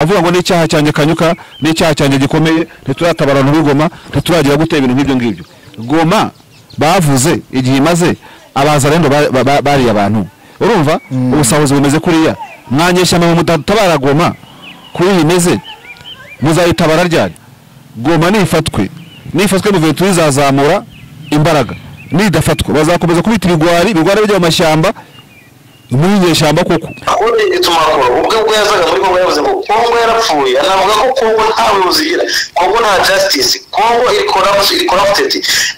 avuga ngo n'icyaha cyanjye kanyuka n'icyaha cyanjye gikomeye ntituratabara n'urugoma ntituragira gutera ibintu nk'ibyo ngibyo goma bavuze igihe imaze abazarendo ba- ba- ba- bariye abantu urumva ubusahuzi bumeze kuriya mwanyeshyamba mu mudatabara goma kuri iyi imeze muzayitabara ryari goma nifatwe nifatwe muventura izazamura imbaraga nidafatwa bazakomeza kubita ibigwari ibigwari bijya mu mashyamba muri iryo shyamba kuko ahubwo ituma kure ubwo ubwo yazaga muri kongo yavuze ngo kongo yarapfuye anavuga ko kongo nta buyobozi igira kongo nta justice kongo iri corrupt- iri corrupted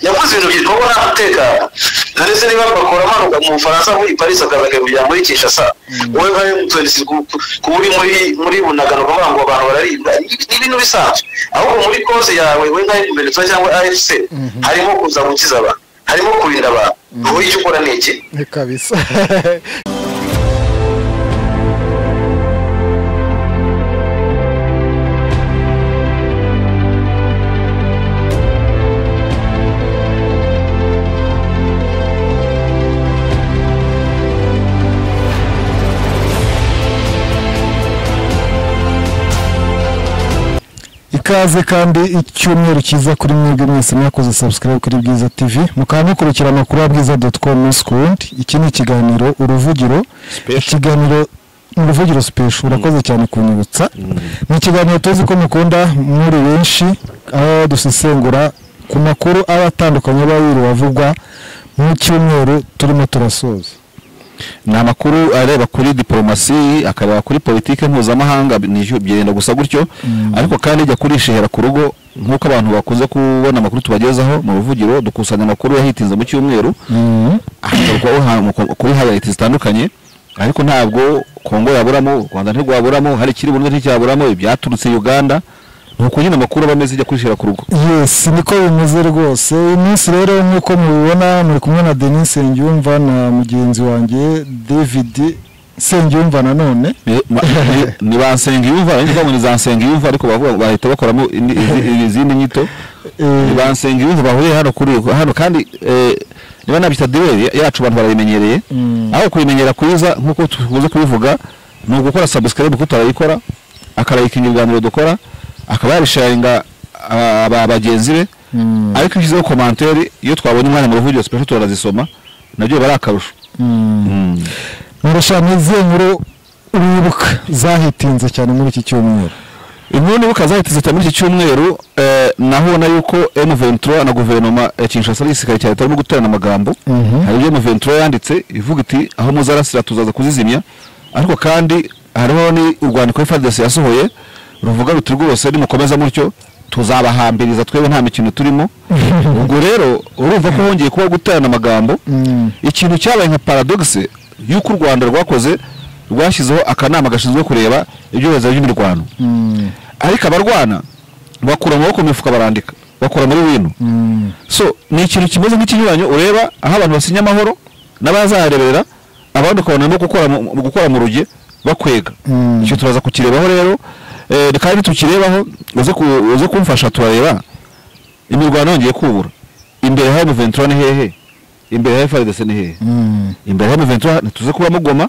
yavuze ibintu byinshi kongo nta mutekano ndetse niba bakora amanuka mu bufaransa muri paris akazaga kujya muri kinshasa wowe nka mtns kuba uri muri muri bunagano kuvuga ngo abantu bararibwa ni ibintu bisanzwe ahubwo muri koze yawe wowe nka mtns cyangwa afc harimo kuza gukiza abantu harimo kurinda abantu wowe icyo ukora ni iki Ni kabisa ikaze kandi icyumweru cyiza kuri mwebwe mwese mwakoze subscribe kuri bwiza tv mukaba mukurikira amakuru ya bwiza doti komu sikundi iki ni ikiganiro uruvugiro ikiganiro ni uruvugiro sipesho urakoze cyane kunyibutsa ni ikiganiro tuzi ko mukunda muri benshi aho dusesengura ku makuru aba atandukanye aba yiriwe avugwa mu cyumweru turimo turasoza ni amakuru areba kuri diporomasi akareba kuri politiki mpuzamahanga nisho byenda gusa gutyo ariko kandi jya kurishihera ku rugo nk'uko abantu bakunze kubona amakuru tubagezaho mu ruvugiro dukusanya amakuru yahitinze mu cyumweru ahagarikwaho kuri hayariti zitandukanye ariko ntabwo kongo yaburamo u rwanda ntirwaburamo hari ikiri burundu nticyaburamo ibyaturutse uganda ni uko nyine amakuru aba ameze jya kurishihera ku rugo yes niko bimeze rwose uyu munsi rero nk'uko mubibona muri kumwe na denis Nsengiyumva na mugenzi wanjye david Nsengiyumva nanone Ni- ma- ni- ni ba nsengiyumva abandi bavuga ngo ni za nsengiyumva ariko bavuga bahita bakoramo indi- izi- izindi nyito ni ba nsengiyumva bahuriye hano kuri hano kandi eh, niba nabyita diberi yacu abantu barayimenyereye Mm. aho kuyimenyera kwiza nk'uko tukunze kubivuga ni ugukora subscribe kuko turayikora akarayikinga ibiganiro dukora akaba yarisharinga ah, aba bagenzi be Mm. ariko iyo ushyizeho komantere iyo twabonye umwanya mu ruvugiro special turanazisoma nabyo biba ari akarusho Mm. murashana izihe nkuru wibuka zahitinze cyane muri iki cyumweru inkuru nibuka zahiteze cyane muri iki cyumweru eh, naho ubona yuko M23 na guverinoma ya Kinshasa y'igisirikare cya leta irimo guterana amagambo Mhm. hari ibyo M23 yanditse ivuga iti aho muzarasira tuzaza kuzizimya ariko kandi hariho ni urwandiko FARDC yasohoye ruvuga ruti rwose nimukomeza mutyo tuzabahambiriza twebwe nta mikino turimo ubwo rero urumva ko hongeye kuba guterana amagambo Mm. ikintu cyabaye nka paradoxe y'uko u rwanda rwakoze rwashyizeho akanama gashinzwe kureba ibyorezo by'imirwano Mm. ariko abarwana bakura amaboko mu mifuka barandika bakora muri wino Mm. so ni ikintu kimeze nk'ikinyuranyo ureba aho abantu basinya amahoro n'abazahareberera abandi ukabona barimo gukora mu- mu gukora mu ruge bakwega Mm. icyo turaza kukirebaho rero eh, kandi tukirebaho uze ku- uze kumfasha turareba imirwano yongeye kubura imbere hari muventura ni hehe imbere hari faridese ni hehe Mm. imbere y'amaventura ntituze kubamo goma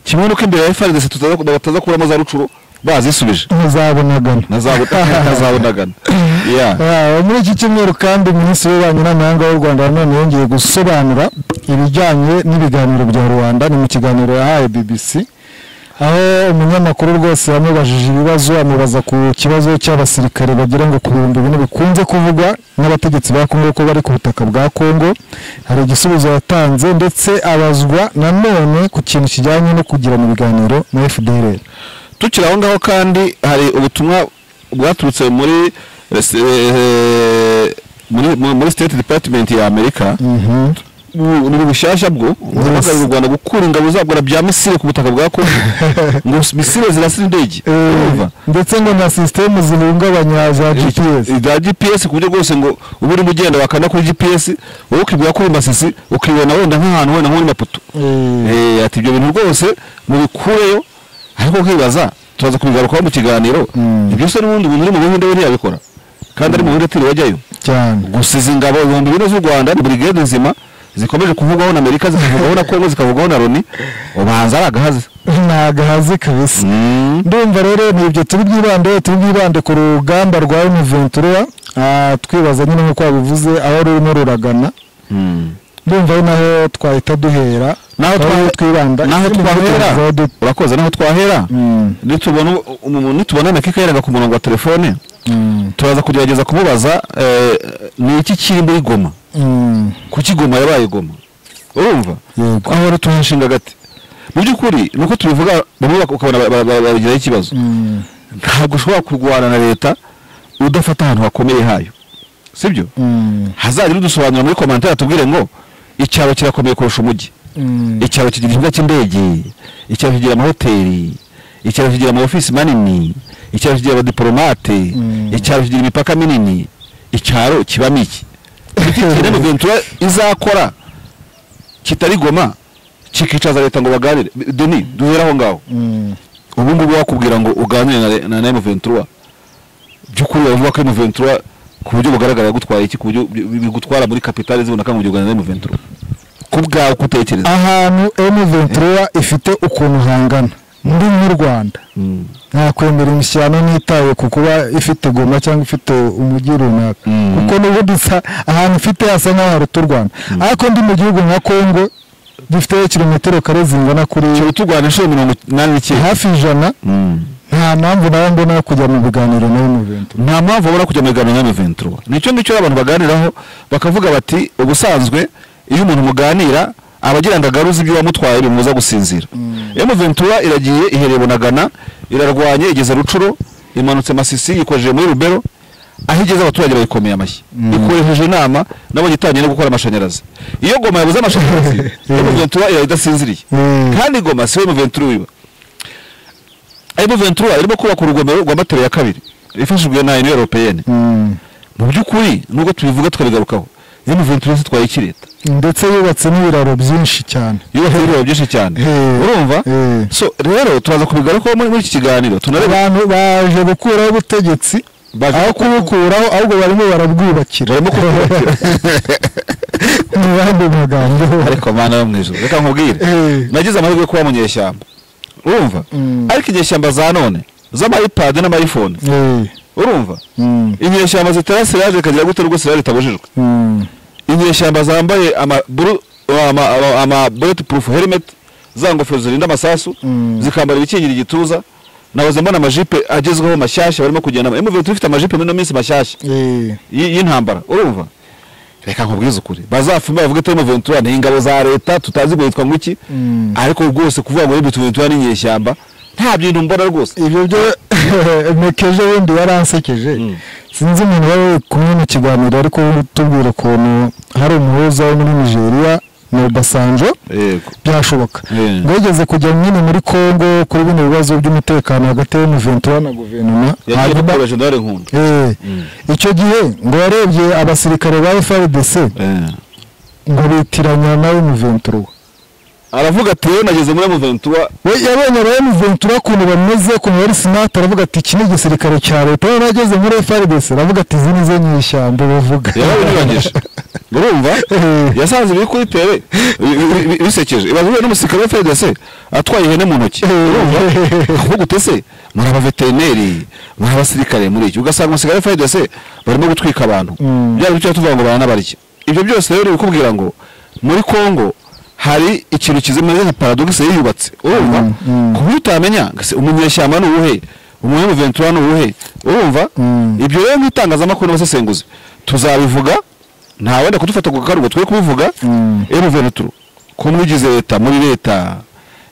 kimwe n'uko imbere ya FARDC tutaza- bataza kuramo za rucuro bazisubije muzabonagana ntazabonagana yeah. Ah, muri iki cyumweru kandi minisitiri w'ububanyi n'amahanga w'u rwanda nanone yongeye gusobanura ibijyanye n'ibiganiro bya rubanda ni mu kiganiro yahaye bbc aho umunyamakuru rwose yamubajije ibibazo amubaza ku kibazo cy'abasirikare bagera ngo ku bihumbi bine bikunze kuvugwa n'abategetsi ba kongo ko bari ku butaka bwa kongo hari igisubizo yatanze ndetse abazwa nanone ku kintu kijyanye no kugirana ibiganiro na fdr tukiri aho ngaho kandi hari ubutumwa bwaturutse muri eh, se- eh, muri, mu- muri state department ya amerika Mhm. Bu- ni bushyashya bwo guhamagarira u rwanda gukura ingabo zabwo na bya misile ku butaka bwa kongo ngo misile zirasira indege Eh, urumva? ndetse ngo na sisitemu zihungabanya za gps za gps ku buryo bwose ngo uba urimo ugenda wakanda kuri gps wowe ukibwira ko uri masisi ukibona wenda nk'ahantu wenda nko muri maputo Eh, Eh, ati ibyo bintu rwose mubikureyo ariko ukibaza turaza kubigarukaho mu kiganiro Mm. ibyo se n'ubundi umuntu uri mu buhinde we ntiyabikora kandi ari mu buhinde atiriwajyayo cyane gusiza ingabo ibihumbi bine z'u rwanda ni burigade nzima zikomeje kuvugwaho na amerika zikavugwaho na kongo zikavugwaho na loni ubanza ari agahaze nta gahazi kabisa Mm. ndumva rero ni ibyo turi bwibande turi bwibande ku rugamba rwa Univentura ah, twibaza nyine nk'uko wabivuze aho rurimo ruragana Mm. ndumva ari naho twahita duhera naho Aho twa- twibanda naho Ikindi twahera tuzaho du- urakoze naho twahera Mm. nitubona umuntu nitubona mekika yeraga ku murongo wa telefone Mm. turaza kugerageza kumubaza eh, ni iki kiri muri goma Mm. kuki goma yabaye goma urumva Yego. aho rero tuhashinga gati mu by'ukuri ni uko tubivuga bamwe bak- ukabona ba- ba- ba- babigiraho ikibazo Mm. ntabwo ushobora kurwana na leta udafata ahantu hakomeye hayo sibyo Mm. hazajya udusobanura muri komantere atubwire ngo icyaro kirakomeye kurusha umujyi Mm. icyaro kigira ikibuga cy'indege icyaro kigira amahoteli icyaro kigira amaofisi manini icyaro kigira abadiporomate Mm. icyaro kigira imipaka minini icyaro kibamo iki iki kintu Ventura izakora kitari goma kikicaza leta ngo baganire deni duhere aho ngaho Mm. ubu ngubu wakubwira ngo uganire na re- na Nemo Ventura by'ukuri bavuga ko Nemo Ventura ku buryo bugaragara yagutwaye iki ku buryo bi- bi- bigutwara muri kapitali ziboneka mu gihugu na Nemo Ventura ku bwawe uko utekereza ahantu M23 ifite ukuntu hangana muri nk'u Rwanda Mm. nakwemera imishyano nitaye ku kuba ifite goma cyangwa ifite umujyi runaka Mm. kuko n'ubu dusa ahantu ifite hasa nk'aho haruta u Rwanda ariko ndi mu gihugu nka Congo gifite kilometero kare zingana kuri kiba turwana inshuro mirongo inani n'icyenda hafi ijana nta mpamvu nawe mbona yo kujya mu biganiro na M23 nta mpamvu babura kujya mu biganiro na Ventura nicyo ngicyo abantu baganiraho bakavuga bati ubusanzwe iyo umuntu muganira aba agira ndagaru z'ibyo wamutwaye bimubuza gusinzira M Ventura iragiye ihereye Bunagana irarwanye igeze Rucuro imanutse Masisi yikojeje muri Rubero aho igeze abaturage bayikomeye amashyi ikoresheje inama nabo gitangiye no gukora amashanyarazi iyo goma yabuze amashanyarazi M Ventura iraba idasinziriye Mm. kandi goma si we M Ventura uyiba M Ventura irimo kubaka urugomero rwa Matero ya kabiri ifashijwe na Union Européenne Mm. mu by'ukuri nubwo tubivuga tukabigarukaho M Ventura yatwaye iki leta ndetse yubatse n'ibiraro byinshi cyane yubatse ibiro byinshi cyane Eh. urumva Eh. so rero turaza kubigarukaho muri muri iki kiganiro tunareba abantu baje gukuraho ubutegetsi Baje aho kubukuraho ahubwo barimo barabwubakira Barimo kubwubakira. mu bandi magambo ariko mana yo mu ijuru reka nkubwire Eh. nagize amahirwe yo kuba mu nyeshyamba urumva Mm. ariko inyeshyamba za none z'amayipadi n'amayifone Eh, urumva mm, inyeshyamba zitera siraje ikagira gute rwose siraje itabujijwe mm, inyeshyamba zambaye ama buru- ama- ama- ama bulletproof helmet za ngofero zirinda amasasu Mm. zikambara ibikingira igituza nahoze mbona amajipe agezweho mashyashya barimo kugenda emuvuye tubifite amajipe muri ino minsi mashyashya eh, y- y'intambara urumva reka nkubwize ukuri bazafumba bavuge ko Ventura ni ingabo za leta tutazi ngo yitwa ngwiki Mm. ariko rwose kuvuga ngo Mvuye Ventura n'inyeshyamba nta bintu mbona rwose ibyo byo mekeje wenda yaransekeje sinzi umuntu wari uri kumwe mu kiganiro ariko tubwira ukuntu hari umuhuza wo muri nigeria ni obasanjo yego byashoboka Yeah. ngo yigeze kujya nyine muri congo kuri bino bibazo by'umutekano hagati ya Ventura na guverinoma yagiye hanyuma gukora jenerali nkunda Eh, icyo gihe ngo yarebye abasirikare ba FRDC Eh. ngo bitiranya na M23 aravuga ati rero nageze muri Ventura we yabonye aba M23 ukuntu bameze ukuntu bari smart aravuga ati iki ni igisirikare cya leta we ageze muri FRDC aravuga ati izi ni zo nyishyamba bavuga yarabinyuranyije urumva Eh. yasanze ibiri kuri tele bi- bi- bi- bisekeje ibazwe n'umusirikare wa FDC atwaye ihene mu ntoki Eh. urumva ahubwo utese muri abaveterineri muri abasirikare muri iki ugasanga umusirikare wa FDC barimo gutwika abantu Mm. byari bicyo tuvuga ngo baranabarya ibyo byose rero bikubwira ngo muri Kongo hari ikintu kizimeze nka paradoxe yiyubatse urumva Mm, mm. ku buryo utamenya ngo ese umunyeshyamba ni uwuhe umunyemu Ventura ni uwuhe urumva Mm. ibyo rero nk'itangazamakuru n'abasesenguzi tuzabivuga nta wenda kudufata ku karugo twe kubivuga Mm. emuvenuturu ko mwigize leta muri leta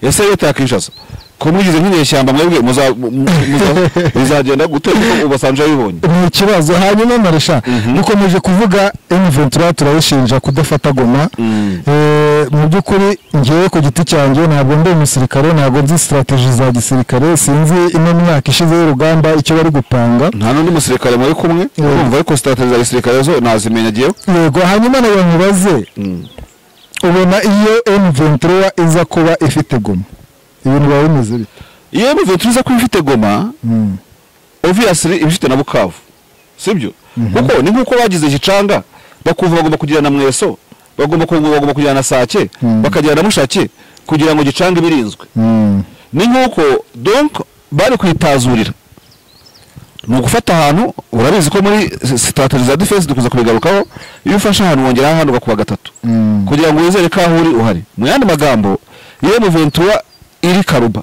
ese leta ya kinshasa ko mwigize nk'inyeshyamba mwebwe muza- mu- muza- muzagenda gute kuko ubasanje yabibonye ni ikibazo hanyuma marisha Mhm. dukomeje kuvuga M23 turayishinja kudafata goma Mm. Eh, mu by'ukuri ngewe ku giti cyanjye ntabwo ndi umusirikare ntabwo nzi strategy za gisirikare sinzi ino myaka ishize y'urugamba icyo bari gupanga nta n'undi musirikare muri kumwe Mm. urumva ariko sitarateji za gisirikare zo nazimenya agiyeho yego hanyuma nawe nkubaze ubona iyo M23 iza kuba ifite goma ibintu biba bimeze bite iyo emuvenuturu iza kuba ifite goma Mm. obviously iba ifite na bukavu sibyo kuko ni nk'uko bagize gicanga bakumva bagomba kugira na mweso bagomba ku- bagomba kugira na sake Mm. bakagira na mushake kugira ngo gicanga iba irinzwe Mm. ni nk'uko donk bari kwitazurira ni ugufata ahantu urabizi ko muri sitataji za defense dukunze kubigarukaho iyo ufashe ahantu wongeraho ahantu ugakuba gatatu Mm. kugira ngo wizere ko aho uri uhari mu yandi magambo iyo muventura iri karuba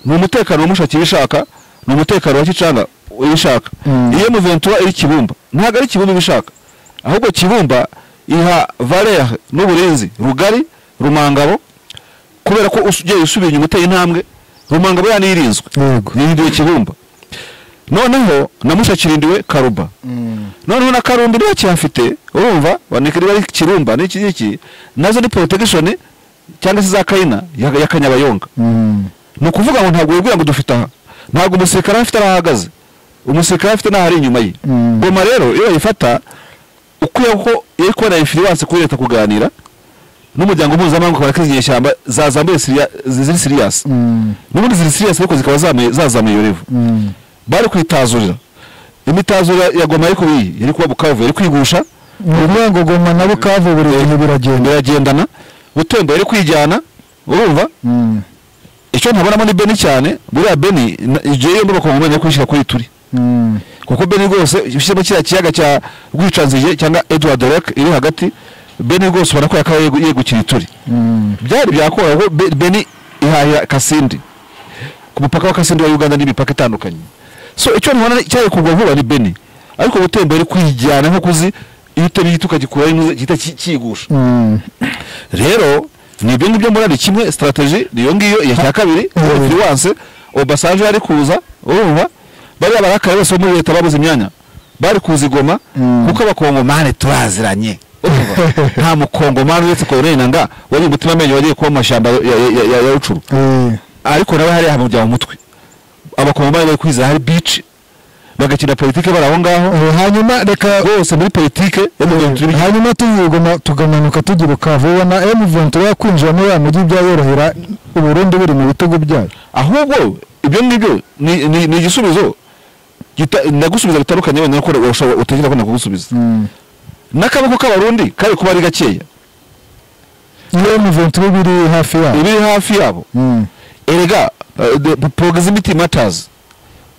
ni umutekano w'umushakira ishaka ni umutekano wa kicanga ibishaka Mm. iyo muventura iri kibumba ntabwo ari kibumba ibishaka ahubwo kibumba iha valere n'uburinzi rugari rumangabo kubera ko usu- ugiye usubiye inyuma uteye intambwe rumangabo yanirinzwe Yego. yirindiwe kibumba noneho na mushakiririndiwe karuba noneho na karumbi niba kihafite urumva bandika niba ari kirumba n'iki ngiki nazo ni porotegishoni cyangwa se za kayina ya ya kanyabayonga Mm. ni ukuvuga ngo ntabwo wibwira ngo dufite aha ntabwo umusirikare afite aho ahagaze umusirikare afite n'aho ari inyuma ye Mm. goma rero iyo bayifata ukwiye ko iyo kubona ifiriwanse kuri leta kuganira n'umuryango mpuzamahanga ukabona ko izi nyeshyamba zazambuye siriya- ziri siriyasi Mm. n'ubundi ziri siriyasi ariko zikaba zamuye- zazamuye iyo revo Mm. bari kwitazurira imitazo ya- ya goma ariko iyi yari kuba bukavu yari kwigusha ni ukuvuga ngo goma na bukavu buri bintu biragenda biragendana butembo yari kwijyana urumva Mm. icyo ntabonamo ni beni cyane buriya beni na- igihe yombi bakongomanya kwishyira kuri turi Mm. kuko beni rwose ushyizemo kiriya kiyaga cya rwicanzige cyangwa edward rek iri hagati beni rwose ubona ko yakaba yegu- yegukira ituri Mm. byari byakora ko Be- beni ihahira kasindi ku mupaka wa kasindi wa uganda n'imipaka itandukanye so icyo ntibona cyari kugwa vuba ni beni ariko butembo yari kwijyana nko kuzi iyo utari gito ukagikuraho inoze gihita ki- kiyigusha Mm. rero ni ibyo ngibyo murari kimwe sitarateji ni iyo ngiyo iya cya kabiri Mm. firiwanse obasanje yari kuza urumva bariya barakare bose bo muri leta babuze imyanya bari kuza igoma Mm. kuko abakongomani turaziranye urumva nta mukongomani uretse koroneri nanga wari umutima amenyo wagiye kuba mu mashyamba ya- ya- ya- ya rucuru Eh. ariko nawe hariya hamujya mu mutwe abakongomani bari kwizera hari bici bagakina politike bari aho ngaho Eh, hanyuma reka bose muri politike yo mu bintu turi hanyuma tuvuye Goma tukamanuka tugira ukavu ubona M23 yakwinjiramo ya mujyi byayorohera u Burundi buri mu bitugu byayo ahubwo ibyo ngibyo ni- ni ni igisubizo gita- ndagusubiza bitandukanye wenda nuko urashobora- utekereza ko nakugusubiza Mm. n'akaboko k'abarundi kari kuba ari gakeya iyo M23 biri hafi yabo ibiri hafi yabo Mm. erega eh, the proximity matters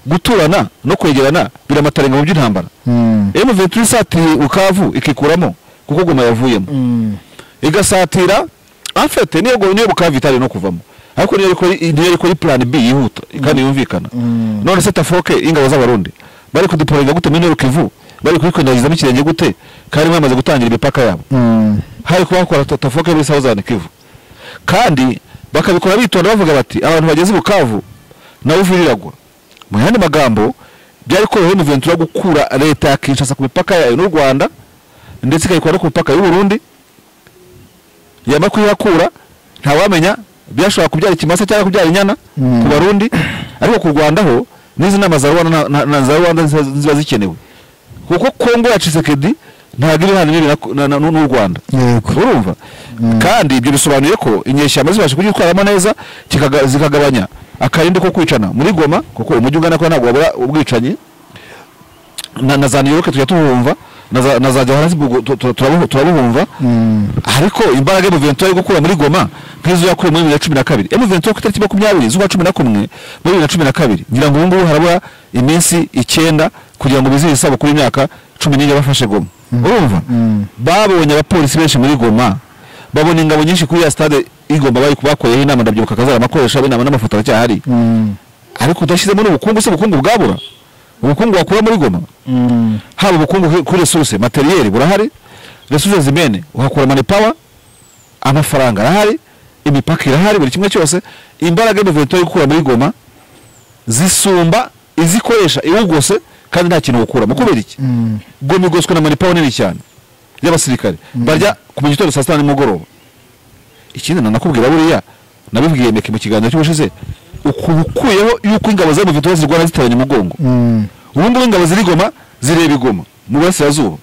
guturana no kwegerana biramatarenga mu by'intambara Mm. M23 isatiriye ukavu ikikuramo kuko goma yavuyemo Mm. igasatira afite niyo go- niyo bukaba vitali no kuvamo ariko niyo ariko niyo ariko ari plan B yihuta kandi yumvikana Mm. none se tafoke ingabo z'abarundi bari kudiporinga gute muri Kivu bari kwikwendagiza ikirenge gute kandi bamaze gutangira imipaka yabo Mm. hari kuba bakora ta- tafoke muri Southern Kivu kandi bakabikora bitonda bavuga bati abantu bageze i bukavu nawe uviriragwa mu yandi magambo byari korohera umuventura gukura leta ya kinshasa ku mipaka yayo n'u rwanda ndetse ikayikora no ku mipaka y'uburundi yamara kuyihakura ntawamenya byashobora kubyara ikimasa cyangwa kubyara inyana Mm. ku barundi ariko ku rwanda ho n'izi nama za rwanda na- na- na za rwanda ziba ziba zikenewe kuko kongo ya cisekedi ntabwo iri hanini na- na- na- n'u rwanda Yego. urumva kandi ibyo bisobanuye ko inyeshyamba zibasha kugitwaramo neza kikaga- zikagabanya akarindi ko kwicana muri goma kuko umujyi ungana ko ntabwo wabura ubwicanyi na, na za niyoke tujya tuwumva na za- na za johannesburg tu- tu- turabu- turabuhumva Mm. ariko imbaraga emuventura yo gukura muri goma nk'izo yakuye muri bibiri na cumi na kabiri emuventura ku itariki makumyabiri z'ukwa cumi na kumwe muri bibiri na cumi na kabiri ngira ngo ubungubu harabura iminsi icyenda kugira ngo bizihize isabukuru kuri imyaka cumi n'ine bafashe goma urumva Mm. babonye abapolisi benshi muri goma babona ingabo nyinshi kuri ya stade igomba bari bakoreyeho inama ndabyibuka akazara amakoresha inama n'amafoto aracyahari Mm. ariko udashyizemo n'ubukungu se ubukungu bwabura ubukungu wakura muri goma Mm. haba ubukungu ku- kuri resuruse materiyeri burahari resuruse zimene uhakura mani pawa amafaranga arahari imipaka irahari buri kimwe cyose imbaraga y'umuventura yo gukura muri goma zisumba izikoresha iwugose kandi nta kintu wukuramo kubera iki Mm. goma igoswe na mani pawa nini cyane y'abasirikare barya ku mu gitondo saa sita nimugoroba ikindi nanakubwira buriya nabibwiye meke mu kiganiro cy'ubushize ukuntu ukuyeho yuko ingabo z'umuventura zirwana zitabanye umugongo Mm. ubu ngubu ingabo ziri goma zireba igoma mu burasirazuba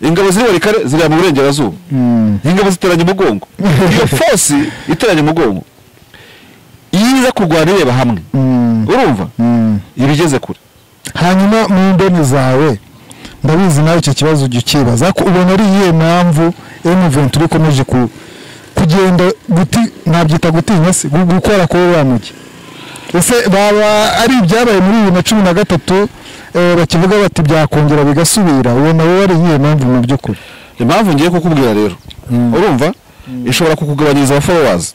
ingabo ziri barikare zireba mu burengerazuba Mm. ingabo ziteranye umugongo iyo fosi iteranye umugongo iyo iza kurwana ireba hamwe Mm. urumva Mm. iba igeze kure hanyuma mu ndoni zawe ndabizi nawe icyo kibazo ujya ukibaza ko ubona ari iyihe mpamvu M23 ikomeje ku kugenda guti nabyita gutinya se gu- gukora kuri wa mujyi ese baba ari ibyabaye muri bibiri na cumi na gatatu eh, bakivuga bati byakongera bigasubira uwo nawe wari iyihe mpamvu mu by'ukuri impamvu ngiye kukubwira rero urumva ishobora kukugabanyiriza abafowazi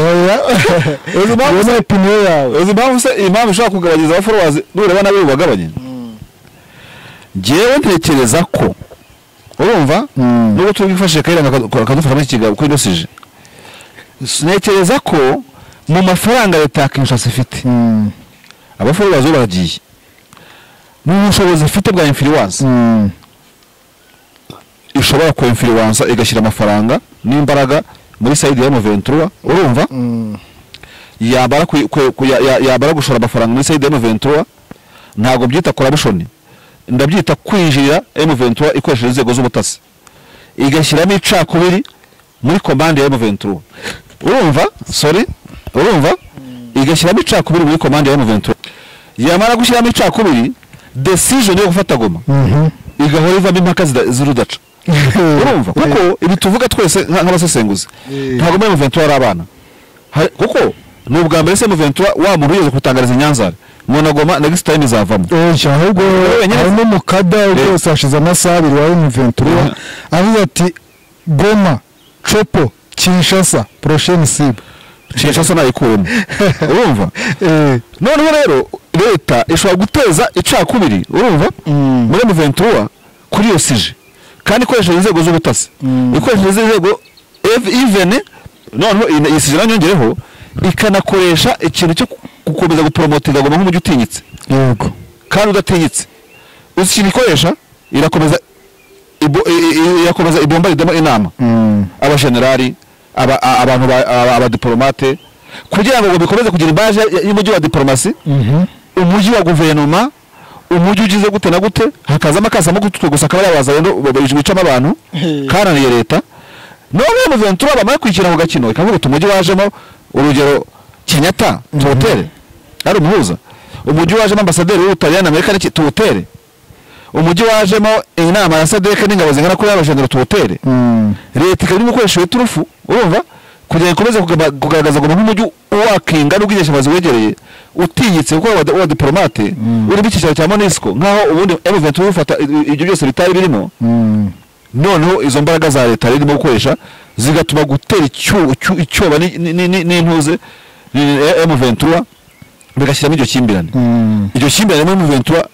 oya Uzi impamvu iyo ni se- opiniyo yawe uzi impamvu se iyi mpamvu ishobora kugabanyiriza abafowazi nureba nabi bubagabanye ngewe ntekereza ko urumva Mm. nubwo turi bwifashishe kayiranga akadu- akadufasha muri iki kiganiro kuko inosije ntekereza ko mu mafaranga leta ya kinshasa ifite Mm, abafowazi bo baragiye n'ubushobozi ifite bwa infiriwansi mm, ishobora kwemfiriwansa igashyira amafaranga n'imbaraga muri sayidi ya muventura urumva mm, yabara kwi- kwe- ku- ya- ya- yabara gushora amafaranga muri sayidi ya muventura ntabwo byita korabushoni ndabyita kwinjirira emuventura ikoresheje inzego z'ubutasi igashyiramo icakubiri muri komande ya emuventura urumva sorry urumva igashyiramo icakubiri muri komande ya emuventura yamara gushyiramo icakubiri decision yo gufata goma mhm. igahora ivamo impaka zida- z'urudaca urumva kuko ibi tuvuga twese nka- nk'abasesenguzi Eh. ntabwo muri muventura ari abana Hari- kuko ni ubwa mbere se muventura wa muntu wigeze kutangariza inyanzara monagoma next time izavamo oya ahubwo Wowe nyine- harimo umukada rwose hashize amasaha abiri wawe mu ventura Mhm. avuga ati goma copo kinshasa porosheni sibu kinshasa nayikuremo urumva Eh, noneho rero leta ishobora guteza icakubiri urumva Mm. muri muventura kuri iyo sije kandi ikoresheje inzego z'ubutasi Mm. ikoresheje inzego ivene noneho iyi- iyi sije nanyongereho ikanakoresha ikintu cyo gukomeza guporomotinga goma nk'umujyi utinyitse yego kandi udatinyitse uzi ikintu ikoresha irakomeza ibo- i- i- irakomeza ibomba ridamo inama Mm. abajenerali aba- a- abantu ba- aba- abadiporomate kugira ngo ngo bikomeze kugira imbaje y- y'umujyi wa diporomasi Mhm. umujyi wa guverinoma umujyi ugize gute na gute hakazamo akasamo gututwe gusa akaba yabaza rero bicamo abantu karananiye leta none mu ventura bamara kwishyira ku gakino ikavuga uti umujyi wajemo urugero kenyatta tuwutere ari umuhuza umujyi wajemo ambasaderi w'ubutaliyani amerika n'iki tuwutere umujyi wajemo inama ya sadeke n'ingabo zingana kuri y'abajendero tuwutere Mm. leta ikaba irimo gukoresha iyo turufu urumva kugira ngo ikomeze kugaba- kugaragaza ngo nk'umujyi wakinga n'ubwishingizi wegereye utinyitse kuko wa- wa diporomate urimo icyicaro cya monisco nk'aho ubundi emuventura ufata i- ibyo byose bitari birimo Mm. noneho izo mbaraga za leta rero irimo gukoresha zigatuma gutera icyo- icyo- icyoba ni- ni- ni- n'intuze emuventura bigashyiramo iryo kimbirane Mm. iryo kimbirane muri muventura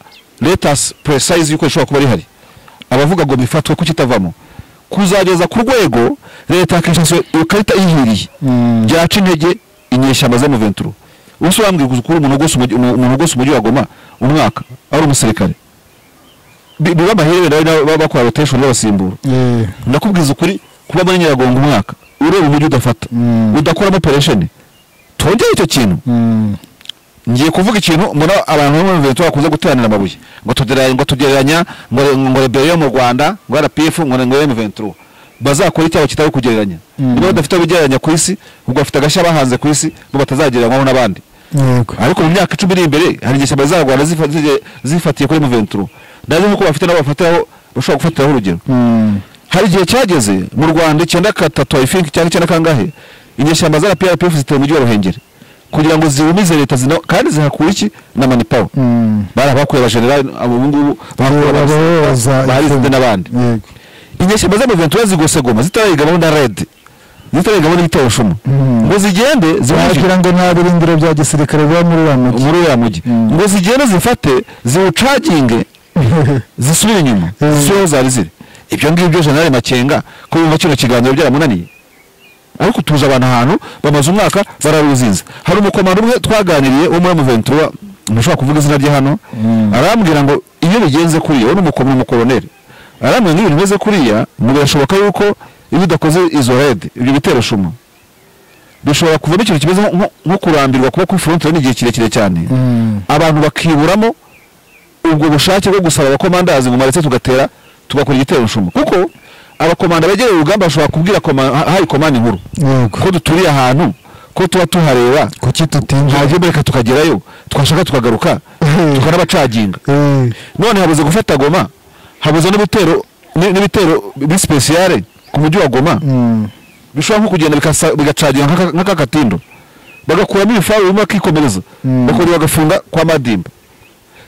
letasi puresize y'uko ishobora kuba rihari abavuga ngo bifatwe ko kitavamo kuzageza ku rwego leta ya kinshasa iyo karita yihiriye Mm. byaca intege inyeshyamba za muventura ubuse wambwira uzi ukuntu umuntu ugose umujyi- umu- umuntu ugose umujyi wa goma umwaka ari umusirikare Bi- biba amahirwe nawe nawe baba bakora roteshoni babasimbura Yeah. ndakubwiza ukuri kuba muri nyiragongo umwaka ureba umujyi udafata Mm. udakoramo operesheni tongere icyo kintu Mm. ngiye kuvuga ikintu mbona abantu bo muri Ventura bakunze guteranira amabuye ngo tugereranya ngo tugereranya ngo ngo rebero yo mu Rwanda ngo RPF ngo ngo yo mu Ventura bazakora icyaho kitari kugereranya Mm. niba badafite abigereranya ku isi ubwo bafite agashya bahanze ku isi ngo batazagereranywaho n'abandi Yego. ariko mu myaka icumi iri imbere hari igihe ishyamba z'abanyarwanda zifa- zige- zifatiye kuri Ventura ndazi nk'uko bafite n'abo bafatiraho bashobora gufatiraho urugero Mm. hari igihe cyageze mu rwanda icyenda gatatu i think cyangwa icyenda kangahe inyeshyamba za rprpf zitera umujyi wa ruhengeri kugira ngo ziwumize leta zina kandi zihakura iki na manipawa Mm. bari abakuye abajenerali abubungubu Abayoboza barizide ifite- n'abandi Yego. inyeshyamba z'amaventura zigose goma zitarayigamo na red zitarayigamo n'igiterushuma Mm. ngo zigende ziwinjire wagira ngo nta birindiro bya gisirikare biba muri wa mujyi muri uriya mujyi Mm. ngo zigende zifate ziwucaginge zisubire inyuma Mm. zisubire aho zari ziri ibyo ngibyo jenerali makenga ko yumva kino kiganiro byaramunaniye ariko tuje abantu ahantu bamaze umwaka bararuzinze hari umukomando umwe twaganiriye wo muri muventura ntushobora kuvuga izina rye hano Mm. arambwira ngo iyo bigenze kuriya we ni umuko- ni umukoroneri arambwira ngo iyo bimeze kuriya ngo birashoboka yuko iyo udakoze izo rede ibyo bitero shuma bishobora kuvamo ikintu kimeze nko- nko- nko kurambirwa kuba kuri frontiere n'igihe kirekire cyane Mm. abantu bakiburamo ubwo bushake bwo gusaba abakomandazi ngo maretse tugatera tugakora igitero nshumu kuko abakomanda begereye urugamba bashobora kubwira koma- ha- hayi komanda inkuru yego ko duturiye ahantu ko tuba tuhareba kuki tutinjira hajya reka tukagerayo twashaka tukagaruka Mhm. tukanabacaginga Eh, none habuze gufata goma habuze n'ibitero ni- n'ibitero bisipesiyare ku mujyi wa goma mm. bishobora nko kugenda bikasa- bigacaginga nk'aka- nk'aka katindo bagakuramo ibifaru bimwe bakikomereza Mm. bakongera bagafunga kwa madimba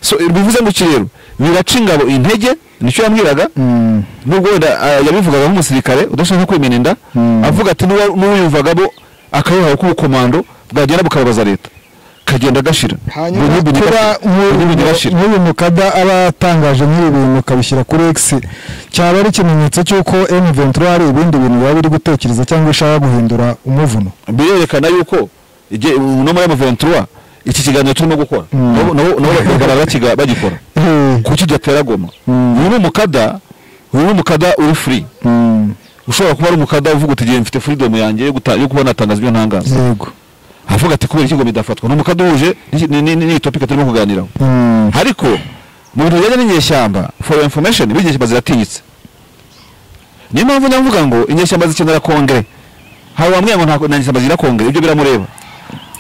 so bivuze ngo iki rero biraca ingabo intege nicyo yambwiraga Mm. nubwo wenda ah, yabivugaga nk'umusirikare udashaka kwimena inda Mm. avuga ati "N'uwa- n'uwiyumvagamo akayihawe k'ubukomando bwagenda bukababaza leta kagenda gashira hanyuma Bunyibunyi kuba gashira. Bunyibunyi nk'uyu- gashira. nk'uyu mukada aba yatangaje nk'ibi bintu akabishyira kuri x cyaba ari ikimenyetso cy'uko M23 hari ibindi bintu yaba iri gutekereza cyangwa ishaka guhindura umuvuno birerekana yuko igihe- uno muri amaventura iki kiganiro turimo gukora Mm. nabo nabo- nabo bakagaragara bakiga- bagikora Eh, kuki gatera goma Mm. uyu ni umukada uyu ni umukada uri free mm, ushobora kuba ari umukada uvuga uti igihe mfite freedom yanjye yo guta- yo kuba natangaza ibyo ntangaza yego avuga ati kubera iki ngo bidafatwa ni umukada uhuje n'iki- ni- ni- ni- n'iyi topic turimo kuganiraho Mm, ariko mu bintu bijyanye n'inyeshyamba for your information burya inyeshyamba ziratinyitse niyo mpamvu njya mvuga ngo inyeshyamba zikenera kongere hari wambwira ngo nta nta nyeshyamba zigira kongere ibyo biramureba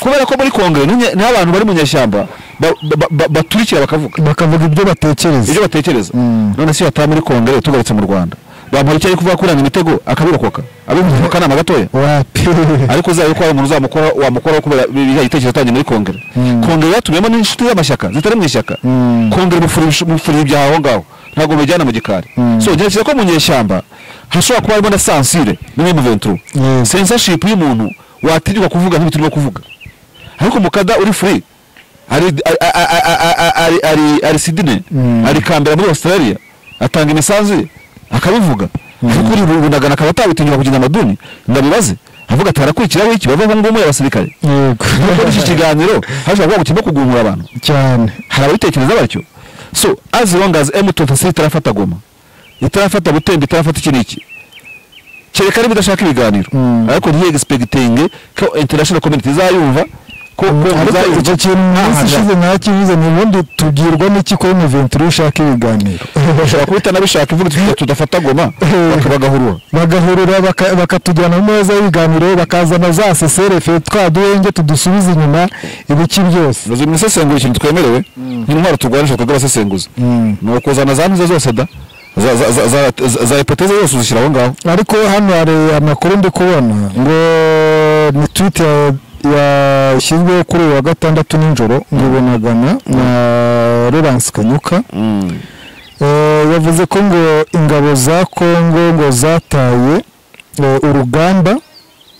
kubera ko muri kongere n'inye- niho abantu bari mu nyeshyamba ba- ba- ba- baturikira bakavuga bakavuga ibyo batekereza ibyo batekereza Mm. none se iyo ataba muri kongere tugarutse mu rwanda bamuha icyo ari kuvuga kuranga imitego akabirokoka abivuze mu kanama gatoya wapi ariko uzaba ko hari umuntu uzamukora wamukoraho kubera biriya gitekerezo atanye muri kongere Mm. kongere yatumiyemo n'inshuti z'amashyaka zitari mu ishyaka Mm. kongere mufurije mufurije ibyaha aho ngaho ntabwo mubijyana mu gikari Mm. so ntekereza ko mu nyeshyamba hashobora kuba harimo na sansire n'imwe mu venture Yes. censorship y'umuntu watinyuka kuvuga nk'ibi turimo kuvuga ariko mukada uri free ari ari- ari- ari- ari- ari- ari sidine Mm. ari kambera muri australia atanga imisanzu ye akabivuga ariko uri bunagana akaba atabitinyura kugenda amaduni ndabibaze avuga ati harakurikiraho iki bava ngo umuye abasirikare yego muri iki kiganiro hashobora kuba gukirimo kugumura abantu cyane hari ababitekereza batyo so as long as M23 itarafata goma itarafata butembe itarafata iki n'iki kereka niba idashaka ibiganiro Mm. ariko ntiye expecting ko international community izayumva ko ko ariko icyo izayumva kintu minsi ntahaga. ishize nakivuze ni ubundi tubwirwa n'iki ko M23 ishaka ibiganiro bashobora kuba itanabishaka ivuga iti tudafata goma bakabagahurura bagahurura baka- bakatujyana mu meza y'ibiganiro bakazana za seserefe twa duhenge tudusubiza inyuma ibiki byose nazo mu isesengura ikintu twemerewe nk'intwaro turwanisha twebwe abasesenguzi Mm. ni ukuzana za ntuze zose da za- za- za- za- za- za hipoteze zose uzishyira aho ngaho ariko hano hari amakuru ndi kubona ngo ni twite yashyizweho kuri uyu wa gatandatu nijoro ngo ibonagana na Laurence Kanyuka Eh, yavuze ko ngo ingabo za Kongo ngo zataye eh, urugamba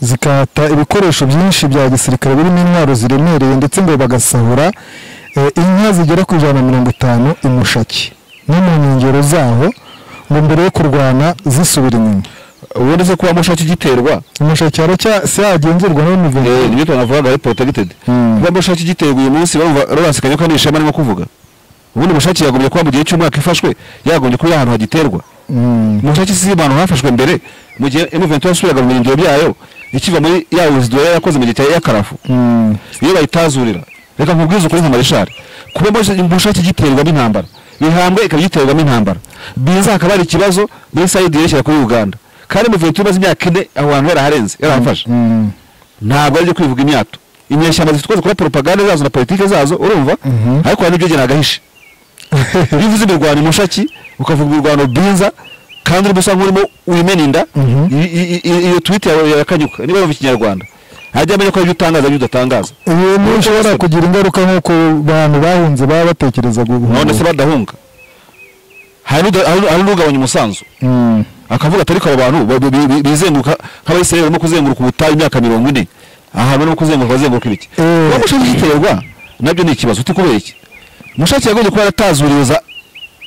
zikahata ibikoresho byinshi bya gisirikare birimo intwaro ziremereye ndetse ngo bagasahura eh, inka zigera ku ijana na mirongo itanu i Mushaki no mu nkengero zaho ngo mbere yo kurwana zisubira inyuma ubundi se kuba mushaki igiterwa I Mushaki haracyagendurwa Eh, n'umuvundo nibyo tunavugaga ari protected Mm. kuba mushaki igiterwa uyu munsi bamva Laurence Kanyuka ni ishema arimo kuvuga ubundi mushaki yagombye kuba mu gihe cy'umwaka ifashwe yagombye kuba iri ahantu hagiterwa Mm. mushaki si abantu hafashwe mbere mu gihe M23 yasubiraga mu birindiro byayo ikiva muri ya Uzdora yakoze mu gihe cya Yakarafu Mm. iyo bayitazurira reka nkubwize ukuri nka marishari kuba muri- mushaki igiterwamo intambara bihambwe ikaba igiterwamo intambara biza hakaba hari ikibazo muri sayidi yerekeza kuri uganda kandi muventura imaze imyaka ine aho hantu yaraharenze yarahafashe Mm. ntabwo ari ibyo kwivuga imyato inyeshyamba zifite ukwezi kuri propaganda zazo na politike zazo urumva Mhm. ariko hari n'ibyo agahishe iyo uvuze imirwano imushaki ukavuga imirwano biza kandi urimo usa nk'urimo wimena inda Mhm. i- i- i- iyo twite yawe yakanyuka niba yumva ikinyarwanda ajya amenya ko hari ibyo utangaza n'ibyo udatangaza ibintu bishobora kugira ingaruka nk'uko bantu bahunze baba batekereza none se guhunga badahunga hari n'uda- hari- hari n'ugabanya umusanzu Mm. akavuga ati ariko abo bantu ba- bi- bi- bizenguruka nk'abayisiraheli barimo kuzenguruka ubutayu imyaka mirongo ine ahantu barimo kuzenguruka bazenguruka ibiki Eh. kuba mushaki giterwa nabyo ni ikibazo uti kubera iki mushaki yagombye kuba yaratazuriwe za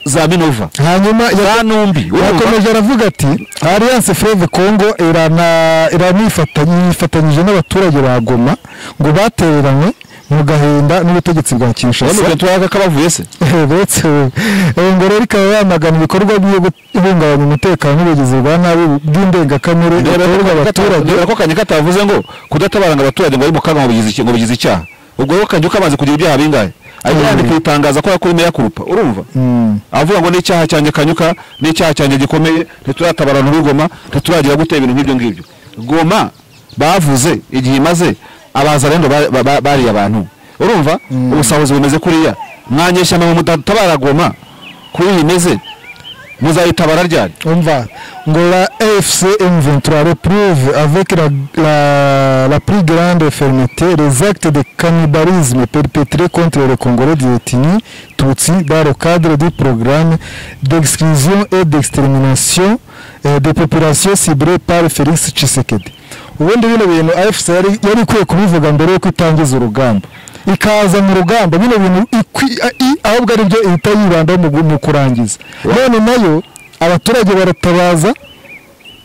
za minova hanyuma ya- za numbi urumva? yakomeje aravuga ati alliance fleuve congo irana- iranifatanye- yifatanyije n'abaturage ba goma ngo batereranywe mu gahinda n'ubutegetsi bwa Aya kinshasa maventura yaka kabavuye se uretse ngo rero ikaba yamagana ibikorwa byo guhungabanya umutekano n'ubugizi bwa nabi bw'indengakamere bukorerwa abaturage dore ko kanyaka atavuze ngo kudatabaranga abaturage ngo ari mu kaga ngo bigize iki- ngo bigize icyaha ubwo rero kanyuka amaze kugira ibyaha bingahe ajya yandika ibitangaza ko yakora imeya kurupa urumva Mm. avuga ngo n'icyaha cyanjye kanyuka n'icyaha cyanjye gikomeye ntituratabarana urugoma ntituragira gutera ibintu nk'ibyo ngibyo goma bavuze igihe imaze abazarendo ba- ba- ba- bariye abantu urumva ubusahuzi bumeze kuriya mwanyeshyamba mu mudatabara goma kuri iyi imeze muzayitabara ryari umva ngo la l'AFC M23 reprouve avec la, la, la plus grande fermeté les actes de cannibalisme perpétrés contre les Congolais d'Ethnie Tutsi dans le cadre du programme d'exclusion et d'extermination euh, des populations ciblées par Félix Tshisekedi ubundi bino bintu AFC yari yari ikwiye kubivuga mbere yuko itangiza urugamba ikaza mu rugamba bino bintu ikwi- a- i- ahubwo ari byo ihita yibandaho mu gu- mu kurangiza none nayo abaturage baratabaza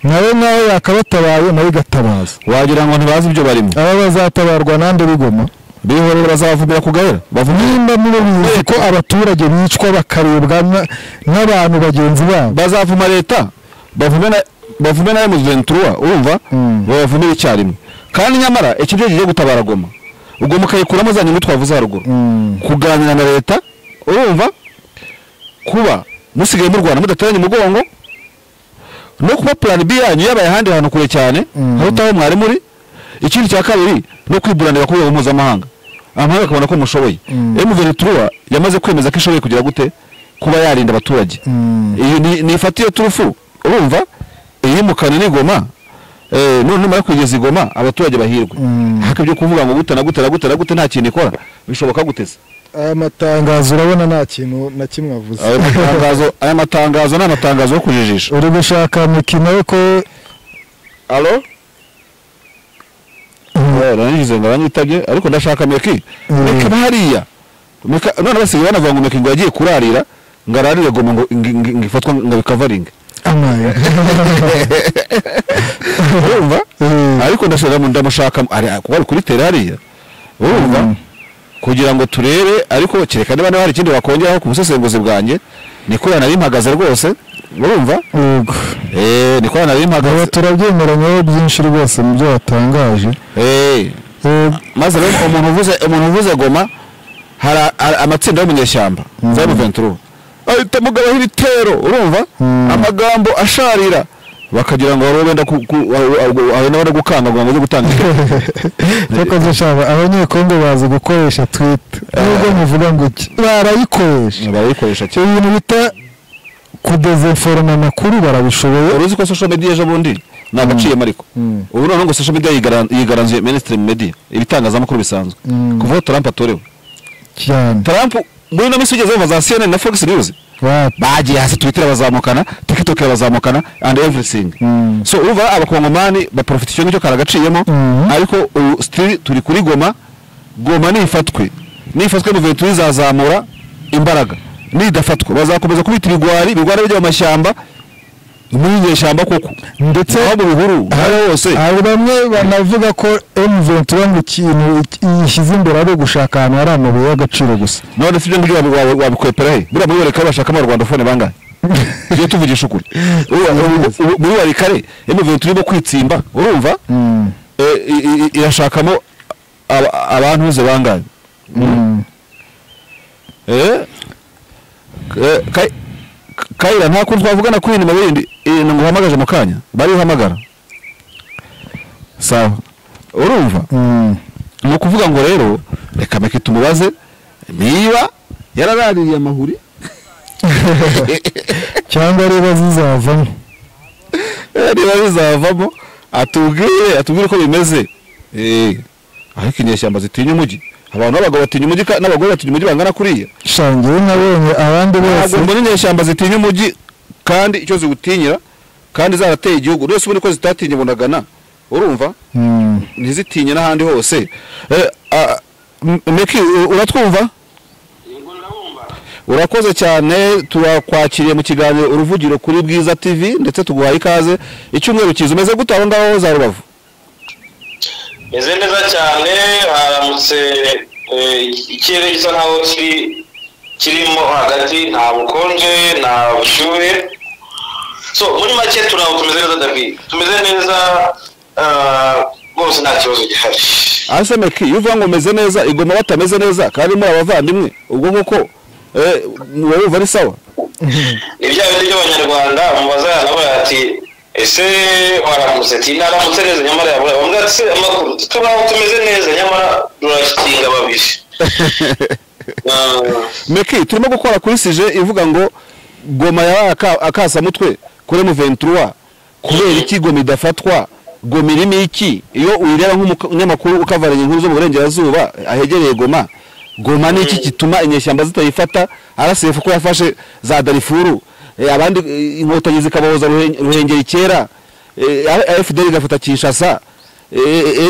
nawe nawe yakabatabaye nawe igatabaza wagira ngo ntibazi ibyo barimo aba bazatabarwa nande bigoma bihorera bazavumbira ku gahera bavumire nimba muba bizi ko abaturage bicwa bakarebwa na- n'abantu bagenzi babo bazavuma leta bavume na bavume na M23 urumva Mm. bavumire icyarimwe kandi nyamara iki gihe kigiye gutabara goma ubwo mukayikuramo za nyungu twavuze haruguru Mm. kuganira na leta urumva kuba musigaye mu Rwanda mudateranye umugongo no kuba plan B yanyu yabaye ahandi hantu kure cyane Mm. aho utaho mwari muri ikindi cya kabiri no kwiburanira ku rwego mpuzamahanga amahanga akabona ko mushoboye Mm. M23 yamaze kwemeza ko ishoboye kugira gute kuba yarinda abaturage Mm. iyi ni, ni ifata iyo turufu urumva iyimukana n'igoma eh, none numara kugeza igoma abaturage bahirwe Mm. haka ibyo kuvuga ngo gute na gute na gute na gute nta kintu ikora bishoboka guteza aya matangazo urabona nta kintu na kimwe avuze aya matangazo aya matangazo ni amatangazo yo kujijisha uri gushaka mikino yo ko alo narangize ngo aranyitabye ariko ndashaka meki Mm. meka hariya meka none basigaye banavuga ngo meki ngo yagiye kurarira ngo ararire goma ngo ngo- ngo- ngo ifatwa ngo bikavaringe amaye urumva Mm. ariko ndashaka ndamushaka ari kuko ari kuri terariya urumva kugira ngo turebe ariko kereka niba niba hari ikindi wakongeraho ku busesenguzi bwanjye nikora nari mpagaze rwose urumva yego eh nikora nari aba mpagaze turabyemeranyeho byinshi rwose mu byo watangaje eh Eh, maze rero umuntu uvuze umuntu uvuze goma hari a- a- amatsinda yo mu nyeshyamba za M23 ahita mugabaho ibitero urumva Mm. amagambo asharira bakagira ngo wari wenda ku ku- wa- wa- wa- wenda wenda gukanga ngo baze gutanga Yakoze shaba abanyekongo bazi gukoresha twita nubwo muvuga ngo iki barayikoresha barayikoresha icyo bintu bita kudezinforoma amakuru barabishoboye wari uzi ko social media ejo bundi ni agaciyemo ariko Mm. ubu noneho ngo social media yigara- yigaranzuye mainstream media ibitangazamakuru bisanzwe Mm. kuva aho trump atorewe cyane trump muri ino minsi ugeze bumva za cnn na fox news Watu. bagiye hasi twitter bazamukana tiktok bazamukana and everything Mm. so urumva abakongomani baprofita icyo ngicyo karagaciyemo Mm. ariko ubu still turi kuri goma goma nifatwe nifatwe muventu izazamura imbaraga nidafatwa bazakomeza kubita ibigwari ibigwari bijya mu mashyamba muri nyeshyamba koko ndetse aho mu bihuru aho hose hari bamwe banavuga ko M23 ngo ikintu yishyize imbere ari ugushaka ahantu hari amabuye y'agaciro gusa none sibyo ngibyo wabi- wabi- wabikwepera he buriya muri wareka bashakamo rwandofone bangahe tujye tuvugisha ukuri Uriya- ubu- ubu- muri warikare emuventu irimo kwitsimba urumva Mm. Eh, i- i- i- irashakamo aba- abantu uze bangahe Mm. Eh? Eh, Kai- kayira nta kuntu twavugana kuri inyuma bindi eh, ngo uhamagaje mu kanya bari uhamagara sawa urumva Mm. ni ukuvuga ngo rero reka meke tumubaze niba yararariye amahuri cyangwa reba zizavamo Eh, niba bizavamo atubwire atubwire uko bimeze Eh, ariko inyeshyamba zitinya umujyi abantu b'abagabo batinya umujyi ka- n'abagore batinya umujyi bangana kuriya shangiye nabonye abandi bose ntabwo mbona inyeshyamba zitinya umujyi kandi icyo ziwutinyira kandi zarateye igihugu rwose ubundi ko zitatinye bunagana urumva Mm. ntizitinye n'ahandi hose Eh, ah, M- meki u- uratwumva Yego ndabumva. urakoze cyane turakwakiriye mu kiganiro uruvugiro kuri bwiza tv ndetse tuguhaye ikaze icyumweru kiza umeze gute aho ngaho za rubavu meze neza cyane haramutse eh, ikirere gisa nkaho kiri kirimo hagati nta bukonje nta bushyuhe so muri make turaho tumeze neza david tumeze neza ah, rwose nta kibazo gihari ase meki iyo uvuga ngo umeze neza igoma batameze neza kandi muri abavandimwe ubwo koko eh, wowe uva ari sawa ni bya bindi by'abanyarwanda mubaza nabo ati ese waramutse ati naramutse neza nyamara yabura bamwe ati "Se, amakuru turaho tumeze neza nyamara rurakinga babiri Ah. meki turimo gukora kuri sije ivuga ngo goma ya akasamutwe kuri mu ventura kubera iki goma idafatwa goma irimo iki iyo uyireba nk'umunyamakuru ukavaranya inkuru zo mu burengerazuba ahegereye goma goma ni iki gituma inyeshyamba zitayifata arasefu ko yafashe za darifuru eh, abandi eh, inkotanyi zikabahoza Ruhen- ruhengeri kera fdr igafata kinshasa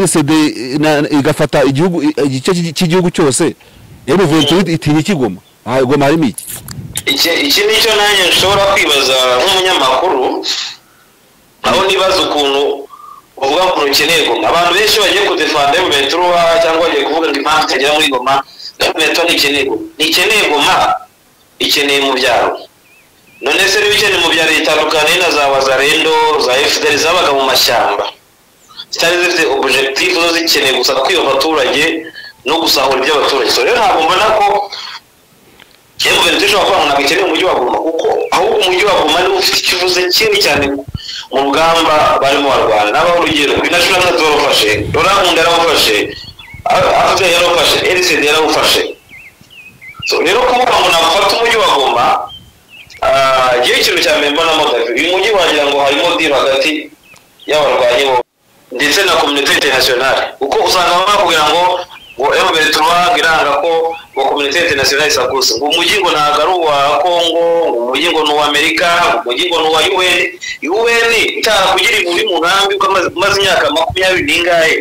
nsd igafata igihugu igice cy'igi- cy'igihugu cyose mventure itinya ikigoma aha goma harimo iki iki iki nicyo nanjye nshobora kwibaza nk'umunyamakuru aho nibaza ukuntu uvuga ngo ukeneye goma abantu benshi bagiye kudefanda emuventura cyangwa bagiye kuvuga ngo impamvu itagera muri goma emuventura ntikeneye goma ntikeneye goma ikeneye mu byaro none se niba ikeneye mu byaro itandukanye na za wazarendo za efuderi zabaga mu mashyamba zitari zifite objekitifu zo zikeneye gusa kwiba abaturage no gusahura iby'abaturage so rero ntabwo mbona ko yewe mbere dushobora kuvuga ngo ntabwo ikeneye umujyi wa Goma kuko ahubwo umujyi wa Goma niwo ufite icyo uvuze kinini cyane mu rugamba barimo barwana nabaho urugero inashura nka zorofashe rorankunda yarawufashe afite yarawufashe erisede yarawufashe So, rero kuvuga ngo nafata umujyi wa Goma ah, igihe ikintu cya mbere mbonamo gavi uyu mujyi wagira ngo harimo diri hagati y'abarwanyi bo ndetse na kominote interinasiyonari kuko usanga bakubwira ngo ngo emuveri turuwanga iranga ko ngo kominote interinasiyonari isakuza ngo umujyi ngo ntabwo ari uwa kongo ngo umujyi ngo ni uw'amerika ngo umujyi ngo ni uwa un un itarakugiriye muri mu nkambi kuko amaze- umaze imyaka makumyabiri n'ingahe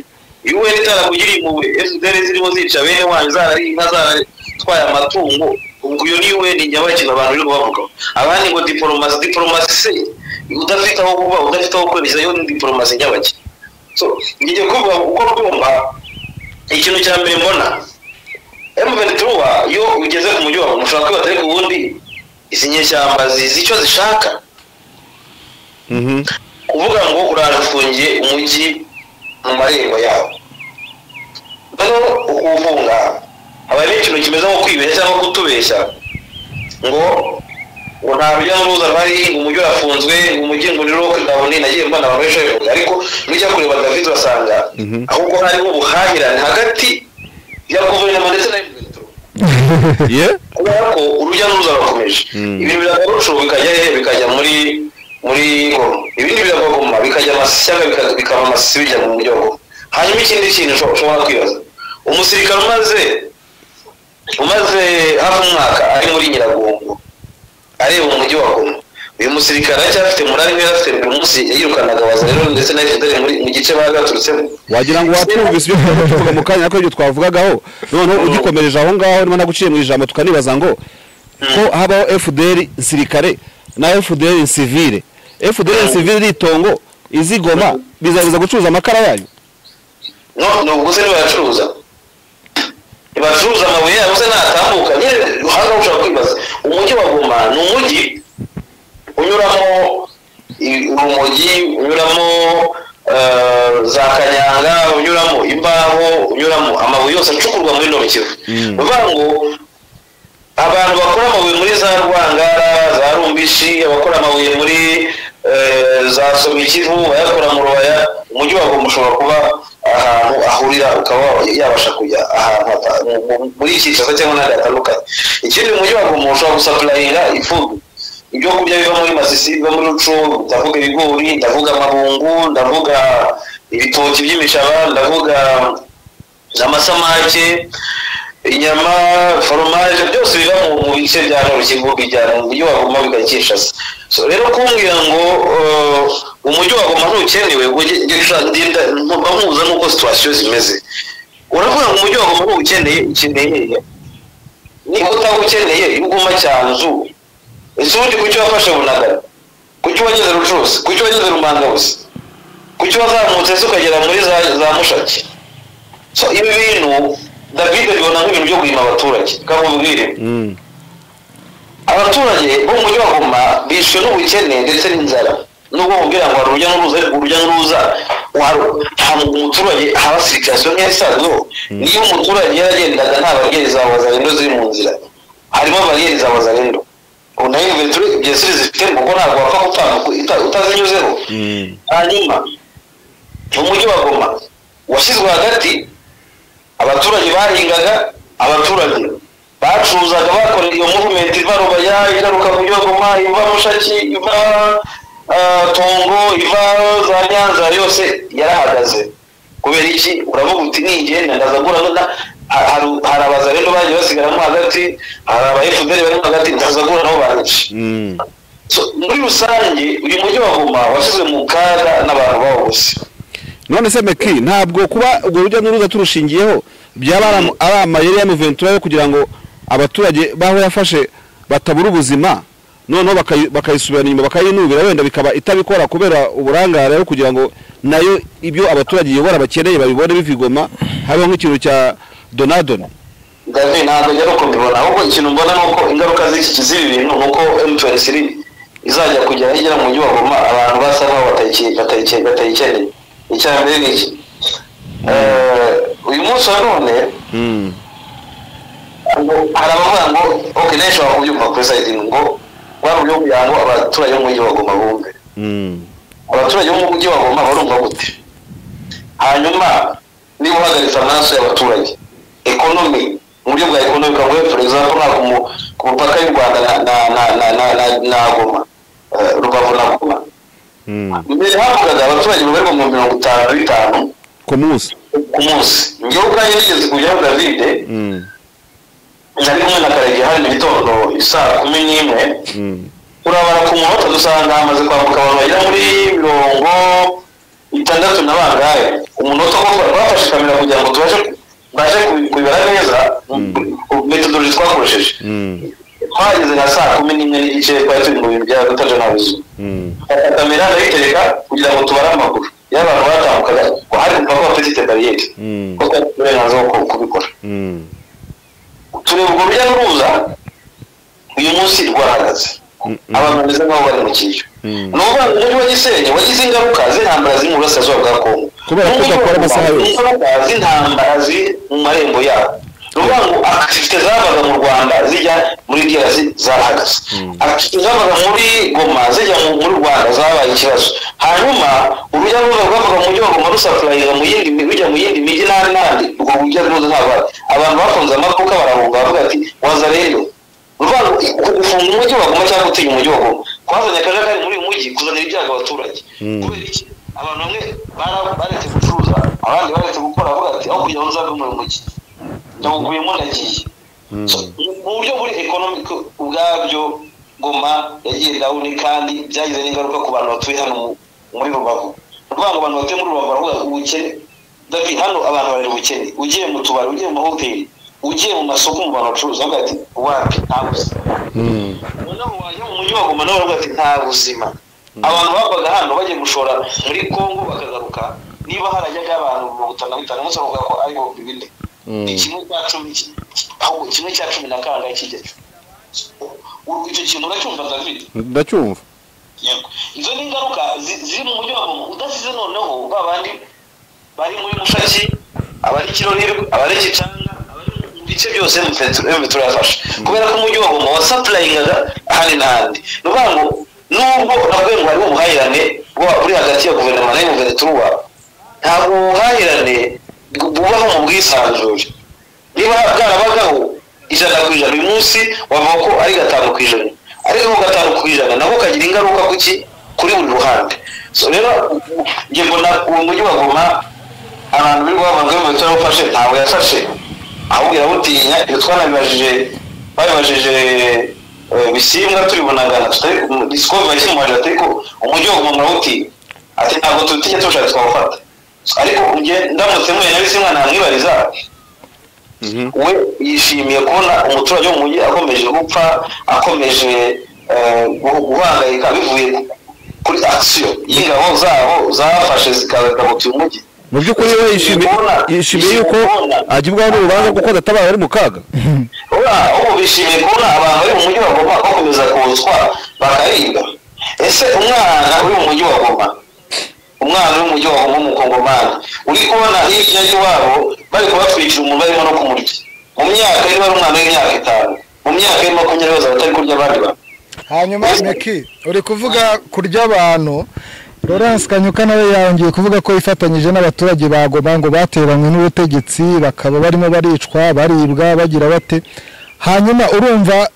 un itarakugiriye mu fdr zirimo zica bene wanyu zarari inka zaratwaye amatungo ubwo iyo ni un nyabakintu abantu biri kubavuga abandi ngo diporomasi diporomasi udafite aho kuba udafite aho kwemeza yo ni diporomasi nyabakina so ngiye kuvuga uko rwumva ikintu cya mbere mbona emuventura iyo ugeze ku mujyi wawe ushobora kwibaza ariko ubundi izi nyeshyamba zizi icyo zishaka kuvuga ngo urafungiye umujyi mu marembo yawo noneho ukuwufunga haba harimo ikintu kimeze nko kwibeshya cyangwa kutubeshya ngo ngo nta rujya n'uruza ruhari ngo umujyi urafunzwe ngo umujyi ngo rero ndabona nagiye mbona abantu benshi babivuga ariko nujya kureba david urasanga ahubwo harimo ubuhahirane hagati ya guverinoma ndetse na Emirates. ye kubera ko urujya n'uruza rurakomeje Mm. ibintu biragarucu bikajya he bikajya muri muri goma ibindi biragoma bikajya amashyaka bika- bikaba amasisi bijya mu mujyi wa goma hanyuma ikindi kintu usho- ushobora kwibaza umusirikare umaze umaze hafi umwaka ari muri nyiragongo areba umujyi wa goma uyu musirikare aracyafite murari we yarafite buri munsi yirukanaga wazarero ndetse na fdr muri mu gice bari baturutsemo wagira ngo watumvise ibyo twari tuvuga mu kanya ko ibyo twavugagaho noneho ugikomereje aho ngaho niba naguciye mu ijambo tukanibaza ngo ko habaho fdr nsirikare na fdr nsivire fdr nsivire iri itongo izigoma bizabiza gucuruza amakara yayo no ni ubuguzi ntibayacuruza ntibacuruza amabuye yabo se ntatambuka nyine hano ushobora kwibaza umujyi wa goma ni umujyi unyuramo i- urumogi unyuramo eh, za kanyanga unyuramo imbaho unyuramo amabuye yose acukurwa muri rino kivu Mm. ni ukuvuga ngo abantu bakora amabuye muri za rwangara za rumbishi abakora amabuye muri eh, za somikivu bayakora mu rubaya umujyi wa goma ushobora kuba ahantu ahurira ukaba yabasha kujya ahantu hata- mu- mu- muri kinshasa cyangwa n'ahandi hatandukanye ikindi umujyi wa goma ushobora gusapurayinga ifumbire ibyo kurya biva muri masisi biva muri ruco ndavuga ibigori ndavuga amabungu ndavuga ibitoki by'imishaba ndavuga amasamake inyama foromaje byose biva mu mu bice bya nyarukigo bijyana mu mujyi wa goma bigakishasa so rero kumbwira ngo eh, umujyi wa goma ntukenewe ngo njye- njye nshaka- ndinda mba nkuza n'uko situwasiyo zimeze uravuga ngo umujyi wa goma ntuwukeneye ukeneye hehe? niba utawukeneye iyo uguma cyanzu ese ubundi kuki wafashe bunagana kuki wageze rucuruzi kuki wageze rumangabuzi kuki wazamutse se ukagera muri za, za mushaki so ibi bintu david abibona nk'ibintu byo guhima abaturage kamubwire abaturage bo mu mujyi wa goma bishwe n'ubukene ndetse n'inzara nubwo mubwira ngo hari urujya n'uruza ariko urujya n'uruza hari ntabwo umuturage haba sirikasiyo nk'iyasanzwe niyo umuturage yaragendaga nta bariyeri za wazarendo ziri mu nzira harimo bariyeri za wazarendo ubu nayo iventure ebyiri ziri zifite kuko ntabwo wapfa gutambuka uta- utazinyuzeho hanyuma umujyi wa goma washyizwe hagati abaturage bahingaga abaturage bacuruzaga bakorera iyo muvumenti iva rubaya igaruka mu gihugu ma iva mushaki iva ah, tongo ivaro za nyanza yose yarahagaze kubera iki uravuga uti ningenda ndaza gura ha- haru- hari abazarendo bagiye basigaramo hagati hari abayefuderi barimo hagati ndaza gura nabo banyica Mm. So, muri rusange uyu mujyi wa goma washyizwe mu kaga n'abantu bawubuze none se meki ntabwo kuba urwo rujya n'uruza turushingiyeho byaba ari am- ari amayeri ya muventura yo kugira ngo abaturage baho yafashe batabura ubuzima noneho bakayi- bakayisubirana inyuma bakayinubira wenda bikaba itabikora kubera uburangare yo kugira ngo nayo ibyo abaturage iyobora bakeneye babibone bivigoma habeho nk'ikintu cya donadoni David ntabwo njya nuko mbibona ahubwo ikintu mbona ni uko ingaruka z'iki z'ibi bintu ni uko emutiyeni siri izajya kugera igera mu nyubako ma abantu basa nkaho batayike- batayike- batayikeneye icya mbere ni iki Eh, uyu munsi wa none ngo- hari abavuga ngo ok nawe ushobora kubyumva kuri sayidi ngo waba uburyo kugira ngo abaturage b'umujyi wa goma bumve abaturage b'umujyi wa goma barumva gute hanyuma niba uhagaritse amaraso y'abaturage ekonomi mu buryo bwa ekonomi ukavuga for example nka ku mu- ku mupaka y'u rwanda na, na, na, na, na, na, na goma eh, rubavu na goma mbere havugaga abaturage babarirwa mu mirongo itanu na bitanu ku munsi ku munsi ngewe ubwanjye nigeze kujyaho davide nari kumwe na karege hano mu gitondo isaa kumi n'imwe urabara ku munota dusanga hamaze kwambuka abantu bagera muri mirongo itandatu na bangahe umunota ko twafashe kamera kugira ngo tubashe mbashe kubi- kubibara neza metodologi twakoresheje twageze nka saa kumi n'imwe n'igice twari turi mu bintu bya rutaje na buzima Fata kamera ndayitereka kugira ngo tubare amaguru iyo abantu batambukaga hari kumva ko bafite bariyeri Mm. ko twari uburenganzira bwo kubikora tureba urwo rujya n'uruza uyu munsi rwahagaze abantu bameze nk'aho bari mu kiryo Mm. ni ukuvuga ngo umujyi wa gisenyi wagize ingaruka z'intambara ziri mu burasirazuba bwa kongo Kubera ko N'umujyi wa udakora Goma amasaha yose. wagize ingaruka z'intambara ziri mu marembo yawo ni ukuvuga ngo akitifite zabaga mu rwanda zijya muri drc zarahagaze akitifite zabaga muri goma zijya mu- muri rwanda zabaye ikibazo hanyuma urujya n'uruza rwavaga mu mujyi wa goma rusapurayinga mu yindi mi- rujya mu yindi mijyi n'ahandi n'ahandi urwo rujya n'uruza ntabara abantu bafunze amaduka barahunga baravuga ati waza rero urwanda gufunga umujyi wa goma cyangwa gutinya umujyi wa goma kwazanye akajagari muri uyu mujyi kuzanira ibyago abaturage kubera iki abantu bamwe bara- baretse gucuruza abandi baretse gukora bavuga ati aho kugira ngo nzave muri uyu mujyi ndawuguyemo ndagiye So, mu buryo buri ekonomike ubwabyo goma yagiye dawuni kandi byagize n'ingaruka ku bantu batuye hano mu- muri rubavu urwanda abantu batuye muri rubavu baravuga ubukene davi hano abantu bari ubukene ugiye mu tubari ugiye mu mahoteli ugiye mu masoko mu bantu bacuruza bavuga ati wapi ntabwo uzi." noneho wajya mu mujyi wa goma nawe baravuga ati nta buzima abantu bavaga hano bagiye gushora muri kongo bakagaruka niba harajyaga abantu mirongo itanu na bitanu gusa bavuga ko ari ibihumbi bine ni kimwe cya cumi ki- ahubwo kimwe cya cumi na kangahe kijyayo U- icyo kintu uracyumva david ndacyumva Yego. izo ni ingaruka zi- ziri mu mujyi wa goma udasize noneho ba bandi bari muri mushaki abari kirorerwa abari gicanga abari mu bice byose mve turafasha kubera ko umujyi wa goma wasapurayingaga ahandi n'ahandi ni ukuvuga ngo nubwo nakubwiye ngo hariho ubuhahirane bwa- buri hagati ya guverinoma na yuvenituruwa ntabwo ubuhahirane bubaho mu bwisanzure niba bwarabagaho ijana ku ijana uyu munsi wavuga ko ari gatanu ku ijana ariko ako gatanu ku ijana nako kagira ingaruka ku ki kuri buri ruhande so rero njye mbona uwo mujyi wa goma abantu biri bavuga ngo inkweto yarafashe ntabwo yafashe ahubwo irawutinya ibyo twanabibajije babibajije eh, bisimbwa tubibonagana tutari discovery yakimubajije ati ariko umujyi wa goma murawutinya ati ntabwo tutinya tuwushatse twawufata ariko njye ndamutse mwe na bisimwa namwibariza we yishimiye kubona umuturage wo mu mujyi akomeje gupfa akomeje eh, guh- guhangayika bivuye ku- kuri akisiyo y'ingabo zabo zafashe zikagabutira umujyi mu by'ukuri we yishimiye yishimiye yuko agibwaho n'urubanza kuko adatabaye ari mu kaga ura ubu bishimiye kubona abantu bari mu mujyi wa goma bakomeza kuwuswa bakaribwa ese umwana uri mu mujyi wa goma umwana uri mu mujyi wa goma w'umukongomani uri kubona hirya y'iwabo bari kubatwikira umuntu barimo no kumurya mu myaka niba ari umwana w'imyaka itanu mu myaka ya makumyabiri bose batari kurya abandi bantu hanyuma meki uri kuvuga kurya abantu Lawrence Kanyuka nawe yongeye kuvuga ko yifatanyije n'abaturage ba Goma ngo bateranywe n'ubutegetsi bakaba barimo baricwa baribwa bagira bate hanyuma urumva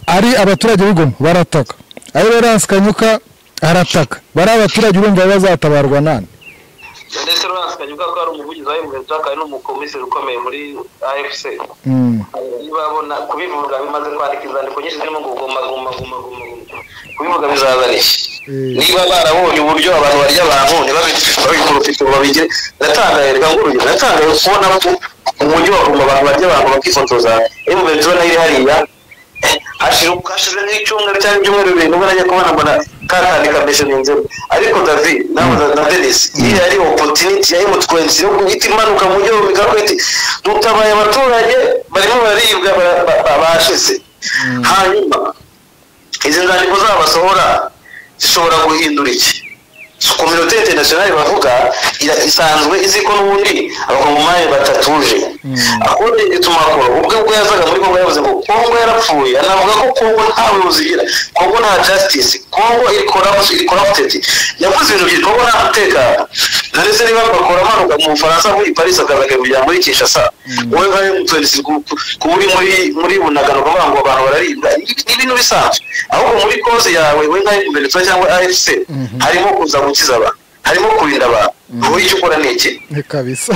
ari abaturage b'Igoma barataka ari Lawrence Kanyuka arataka bariya baturage urumva bazatabarwa nani ndetse rurasikanye ubwo ko ari umuvugizi wa emutiyeni kandi n'umukomiseri ukomeye muri afc Mm. niba babona kubivuga bimaze kwandika inzandiko nyinshi zirimo ngo guma guma guma guma guma. kubivuga bizazana iki Mm. niba barabonye uburyo abantu barya abantu ntibabikurufite ngo babigire natangaye reka ngurugeze natangaye kubona ko umujyi wa guma abantu barya abantu bakifotoza emu venezuela iri hariya hashira hashije nk'icyumweru cyangwa ibyumweru bibiri nubwo najya kubona mbona katani kameshe ni inzobe ariko davi nawe na- na denise iriya ari opotiniti ya emutwensi yo guhita imanuka mu buryo bumikakweti dutabaye abaturage barimo bararibwa bara- ba- ba- bashize hanyuma izi nzandiko zabo basohora zishobora guhindura iki kominote interinasiyonari bavuga ira- isanzwe izi ko n'ubundi abakongomani batatuje akunde ituma koro ubwe ubwo yazaga muri kongo yavuze ngo kongo yarapfuye anavuga ko kongo nta buyobozi igira kongo nta justice kongo iri corrupt- iri corrupted yavuze ibintu byinshi kongo nta mutekano ndetse niba bakora amanuka mu bufaransa muri paris akaza kujya muri kinshasa wowe nka mtns kuba uri muri muri bunagano ukavuga ngo abantu bararibwa ni ni ibintu bisanzwe ahubwo muri koze yawe wowe nka mtns cyangwa afc harimo kuza gukiza abantu harimo kurinda abantu wowe icyo ukora ni iki ni kabisa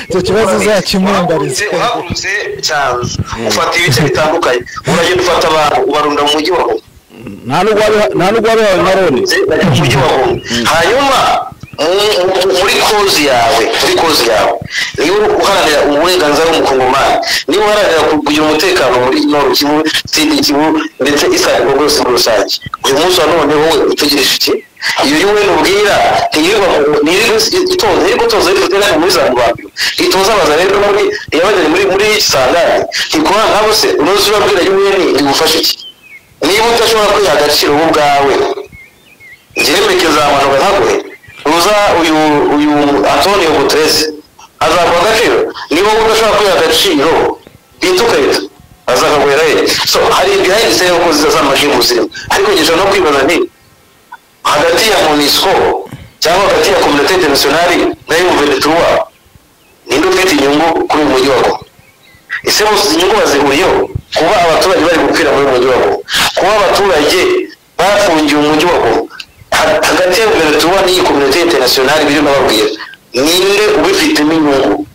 icyo kibazo uzakimundariza uhagurutse cyane ufata ibice bitandukanye uragenda ufata abantu ubarunda mu mujyi wa goma nta n'ubwo wabiha- nta n'ubwo wabihawe na loni bajya mu mujyi wa goma hanyuma mu- mu- muri kozi yawe muri kozi yawe niba uri uharanira uburenganzira bw'umukongomani niba uharanira kugira umutekano muri noru kivu sidi kivu ndetse isariko rwose muri rusange uyu munsi wa none wowe utegereje iki iyo uri wenda ubwira ntiyirirwa mu- ntiyirirwa is- itoza ntiyirirwa itoza ifoto yari muri zambambiro itoza abaza rero muri iyabajyanye muri muri sangare ntikora nkabo se unoze urabwira yuwene igufasha iki niba udashobora kwiha agaciro wowe ubwawe njyewe nzamanuka ntaguhe uza uyu uyu antonio guteresi azaguha agaciro niba wowe udashobora kwiha agaciro bita ukahita azakaguhera ye so hari behind the scene kozi z'amashinga uzirimo ariko ngejeje no kwibaza nti hagati ya monisco cyangwa hagati ya communauté internationale na yuvenetrua ninde ufite inyungu kuri uyu mujyi wa goma ese bose izi nyungu bazihuriyeho kuba abaturage bari gupfira muri uyu mujyi wa goma kuba abaturage bafungiye umujyi wa goma Ha- hagati ya guverinoma n'iyi kominote interinasiyonari biri nababwira ninde ubifitemo inyungu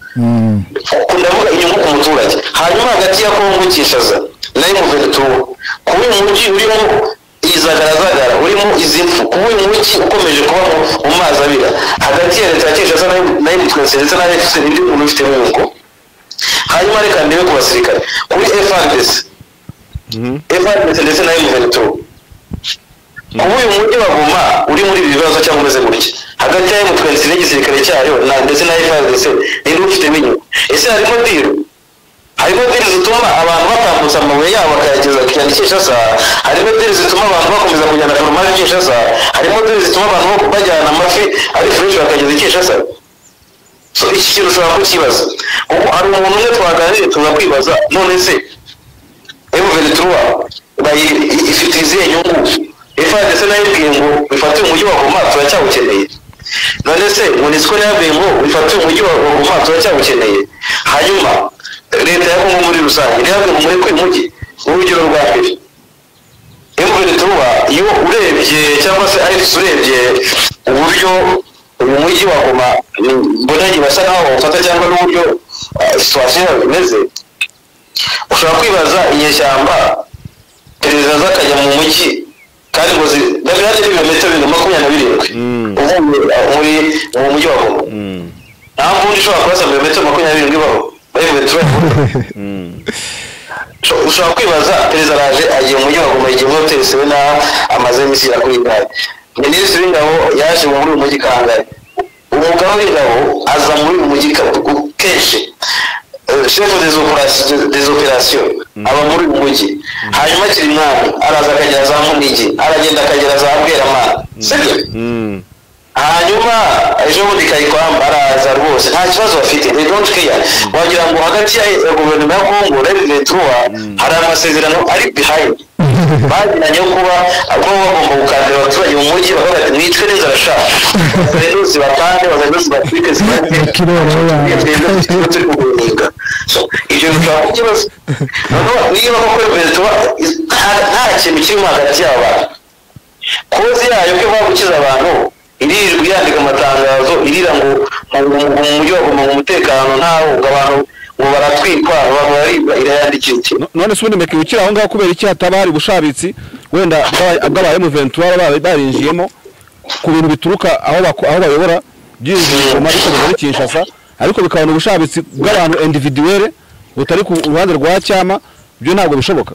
ndavuga inyungu ku muturage hanyuma hagati ya kongo kinshasa na y'umuvenituwo kuba uyu mujyi urimo izagaragara urimo izi mfu kuba uyu mujyi ukomeje kuba mu- mu mazi abira hagati ya leta ya kinshasa na y'u- na y'umutwense ndetse na efuse n'indi muntu ubifitemo inyungu hanyuma reka ndebe ku basirikare kuri frdc frdc ndetse na y'umuvenituwo kuba uyu mujyi wa goma uri muri ibi bibazo cyangwa umeze gutya hagati ya emutwensi n'igisirikare cyayo na- ndetse na frdc ninde ubifitemo inyungu ese harimo diru harimo diri zituma abantu batambutsa amabuye yabo bakayageza ku cyane kinshasa harimo diri zituma abantu bakomeza kujyana foromaje kinshasa harimo diri zituma abantu bajyana amafi ari fureshi bakageza i kinshasa so iki kintu ushobora kukibaza kuko hari umuntu umwe twaganiriye tuza kwibaza none se emuvenituruwa ifite izihe nyungu ifadese nayo ibwiye ngo bifate umujyi wa goma turacyawukeneye none se munisiko yabwiye ngo bifate umujyi wa wa goma turacyawukeneye hanyuma leta ya kongo muri rusange ntiyabwiye ngo mureke uyu mujyi urugero rwa mbere emuvenituruwa iyo urebye cyangwa se arifisi urebye uburyo uyu mujyi wa goma ni- mbona basa naho bawufata cyangwa n'uburyo situwasiyo yawe imeze ushobora kwibaza inyeshyamba perezida zakajya mu mujyi kandi ngo zidahari n'ibirometero bibiri na makumyabiri na birindwi Mm. uvuye aho muri mu mujyi wa goma Mm, nta mbundi ushobora kurasa ibirometero makumyabiri na birindwi ibaho muri metero mm. Usho- ushobora kwibaza perezida araje agiye mu mujyi wa goma igihe muri hoteli sebena amaze iminsi ya kuri gare minisitiri w'ingabo yaje muri uyu mujyi kangahe umugaba w'ingabo aza muri uyu mujyi ka- ku- kenshi Eh, chef des opérations- des opérations aba muri uyu mujyi hanyuma akiri mwami araza akagera za munigi aragenda akagera za bweramana sibyo Mm, hanyuma ejo bundi kayikwamba araza rwose nta kibazo bafite they don't care wagira ngo hagati ya ya guverinoma ya kongo revenetruwa hari amasezerano ari behind bagiranye yo kuba kuba bagomba gukandira abaturage mu mujyi bakavuga ati mwicwe n'inzara sha bazanuzi batange bazanuzi batwike zibateke Ikiroro yawe. turi kuguhinga So, ibyo bishobora kukibazo noneho niba koko revenetruwa nta nta kintu kirimo hagati y'aba bantu kozi yayo ko ivuga gukiza abantu irirwa yandika amatangazo irira ngo ngo- ngo- ngo mu mujyi wa Goma ngo umutekano ntawo ngo abantu ngo baratwikwa abantu bararibwa irayandikira iki No- none se ubundi meka ukiri aho ngaho kubera iki hataba hari ubushabitsi wenda bwa- bw'aba emuventura baba barinjiyemo ku bintu bituruka aho bako- aho bayobora byinjiye mu mariko muri Kinshasa ariko bikabona ubushabitsi bw'abantu individuelle butari ku ruhande rwa cyama byo ntabwo bishoboka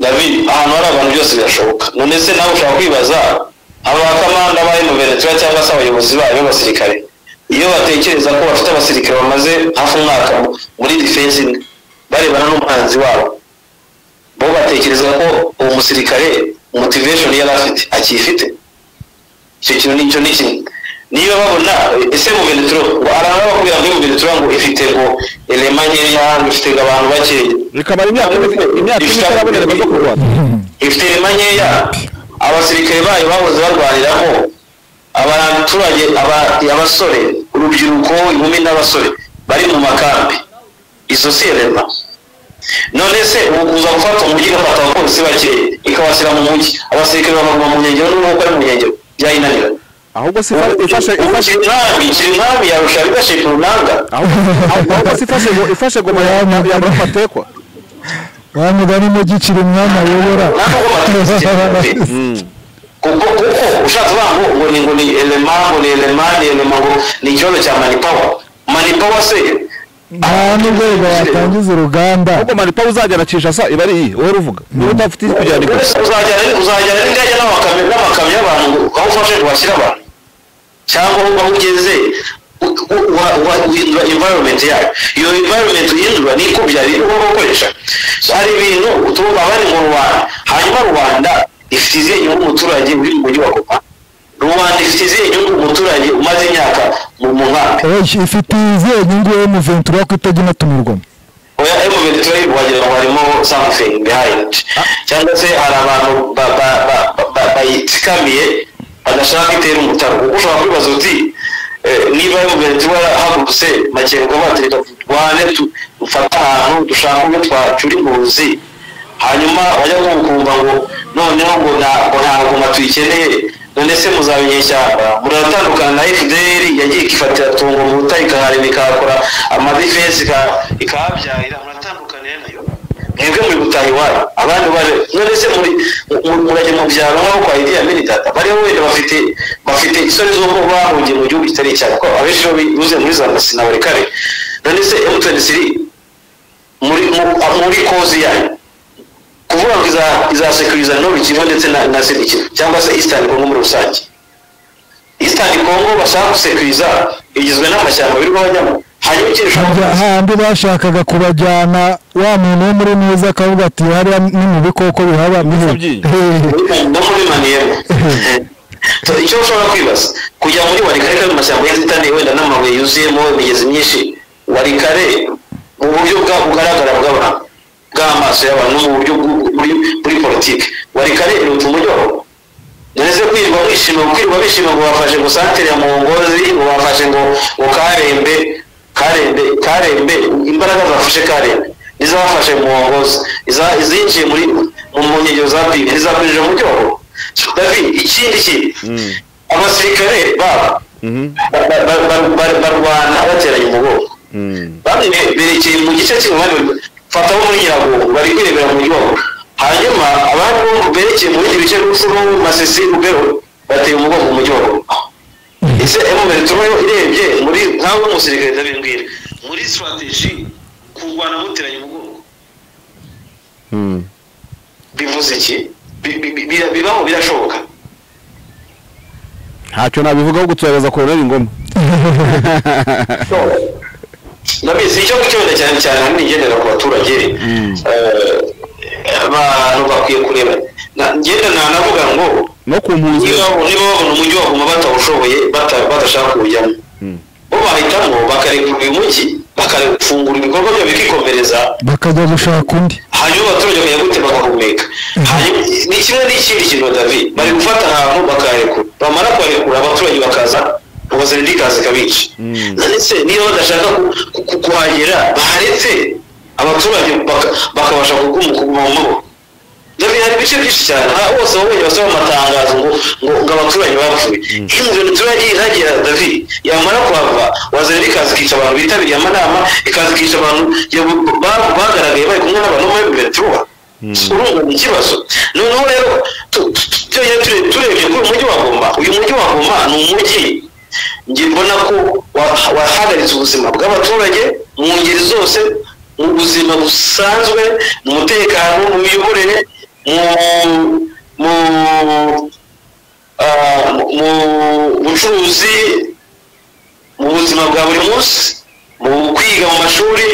david ahantu hari abantu byose birashoboka none se nawe ushobora kwibaza aba kamanda ba venezuela cyangwa se abayobozi bayo b'abasirikare iyo batekereza ko bafite abasirikare bamaze hafi umwaka muri defense imwe barebana n'umuhanzi wabo bo batekereza ko uwo musirikare motivation yari afite akiyifite icyo kintu nicyo ni kimwe niba babona ese mu venezuela ngo aranga bakubwira ngo iyo mu venezuela ngo ifite ngo elema nkeya ngo ifite ngo abantu bakeya bikamara imyaka imyaka ine itaraboneka zo kurwana ifite irema nkeya abasirikare bayo bahoze barwaniramo abaturage aba- abasore urubyiruko inkumi n'abasore bari mu makambi izo si irema none se ubu kuza gufata umujyi igafata abapolisi bake ikabashyira mu mujyi abasirikare babaguma mu nkengero n'ubwo bari mu nkengero byayinanira ahubwo si ifa- ifashe ubu ifashe kirinami kirinami yarusha bigashe ku runanga ahubwo ahubwo si ifashe ngo- ifashe goma ya ya Murafatekwa wa mugani mugikira umwami ayobora ntabwo batazikira kuko kuko ushatse uvuga ngo ngo ni ngo ni elema ngo ni elema ni elema ngo ni ikibazo cya manipawa manipawa se nta n'urwego watangiza uruganda ahubwo manipa uzajyana Kinshasa iba ari iyi wowe uruvuga niba udafite ikijyana ikora uzajyana uzajyana n'indege n'amakamyo n'amakamyo y'abantu ngo aho ufashe washyira abantu cyangwa aho aho ugeze u- u- wa- wa- uhindura environment yayo iyo environment uhindura niko byari uba gukoresha hari ibintu utuma bari mu rwanda hanyuma rwanda ifite izihe nyungu umuturage uri mu mujyi wa goma rwanda ifite izihe nyungu umuturage umaze imyaka mu mu nkambi Oya, ifite izihe nyungu emuventura ko itajya inatumirwamo oya emuventi turayibu wagira ngo harimo something behind cyangwa se hari abantu ba- ba- ba- ba- ba- bayitsikamiye badashaka itera umutaro kuko ushobora kwibaza uti eh, niba emuventi warahagurutse makenga batereka turwane tu- dufate ahantu dushaka ubwo twacura impunzi hanyuma bajya kumva ngo noneho ngo nta- ngo nta ngoma tuyikeneye none se muzabinyeshyamba muratandukana na fdr yagiye ikifatira tungo mu butare ikahareba ikahakora amadefensi ika- ikahabyarira muratandukaniye nayo mwebwe muri gutaha iwanyu abandi bari none se muri mu- murajya mu byaro nk'aho kwa idiya mini data bariho wenda bafite bafite isoni z'uko bahungiye mu gihugu kitari cyane kuko abenshi bo binyuze muri za sinabarikare none se m23 muri mu- muri kozi yanyu kuvuga ngo iza- izasekuriza ntobe ikigo ndetse na na sida ikigo cyangwa se eastern congo muri rusange eastern congo bashaka gusekuriza igizwe n'amashyamba birirwa bajyamo hanyuma ikindi hajya ushaka hahandi bashakaga kubajyana wa muntu wo muri neza akavuga ati hariya ni mu bikoko bihaba nihe?" byinshi. Hehe. no muri maniyemo icyo ushobora kwibaza kujya muri warikare kandi amashyamba y'inzitane wenda n'amabuye yuzuyemo imigezi myinshi warikare mu buryo bwa- bugaragara bw'abantu bw'amaso y'abantu no mu buryo bw'u- muri muri politiki warikare iruta umujyi wa Goma. ndetse kwirirwa bishima kwirirwa bishima ngo bafashe ngo santere ya murongozi ngo bafashe ngo ngo karembe karembe karembe imbaraga zafashe karembe nizabafashe murongozi iza- izinjiye muri mu mu nkengero za pili nizapinjira mu cyobo davi ikindi kintu abasirikare babo ba- ba- ba- ba- ba- barwana bateranye umugongo bamwe berekeye mu gice cy'umuhanda fata nko muri nyiragongo bari kwirebera mu gihugu hanyuma abandi bo berekeye mu bindi bice n'ufuru masisi rubero bateye umugongo mu gihugu ese emuveri tubayo irebye muri nkawe umusirikare ndabimbwira muri sitrategi kurwana muteranye umugongo bivuze iki Bi- bi- bi- bira- bibaho birashoboka ntacyo nabivugaho guturareza koroneri ngoma ndabizi icyo ngicyo wenda cyane cyane ahanini ngendera ku baturage Eh, abantu bakwiye kureba Na- ngenda nanavuga ngo no ku mpunzi niba niba babona umujyi wa guma batawushoboye bata- badashaka kuwujyamo bo bahitamo bakarekura uyu mujyi bakafungura ibikorwa byabo bikikomereza bakajya gushaka undi hanyuma abaturage bakajya gute bagahumeka hanyuma ni kimwe n'ikindi kintu davi bari gufata ahantu bakarekura bamara kuharekura abaturage bakaza ubuzima kazi kabica ndetse niba badashaka ku- ku- ku- kuhagera baretse abaturage baka- bakabasha kuguma kuguma mu maboko davi hari bice byinshi cyane nta bose wabonye basaba amatangazo ngo ngo ngo abaturanyi bapfuye iyo umujura uturanye iragera davi yamara kuhava wazana ikaza ikica abantu bitabiriye amanama ikaza ikica abantu yabu- ba- bagaragaye bari kumwe n'abantu bo muri betuwa urumva ni ikibazo noneho rero tu- tu- tu- byonyine ture- turebye kuri uyu mujyi wa goma uyu mujyi wa goma ni umujyi njye mbona ko wa- wahagaritse ubuzima bw'abaturage mu ngeri zose mu buzima busanzwe mu mutekano mu miyoborere mu- mu ah, mu- mu bucuruzi mu buzima bwa buri munsi mu kwiga mu mashuri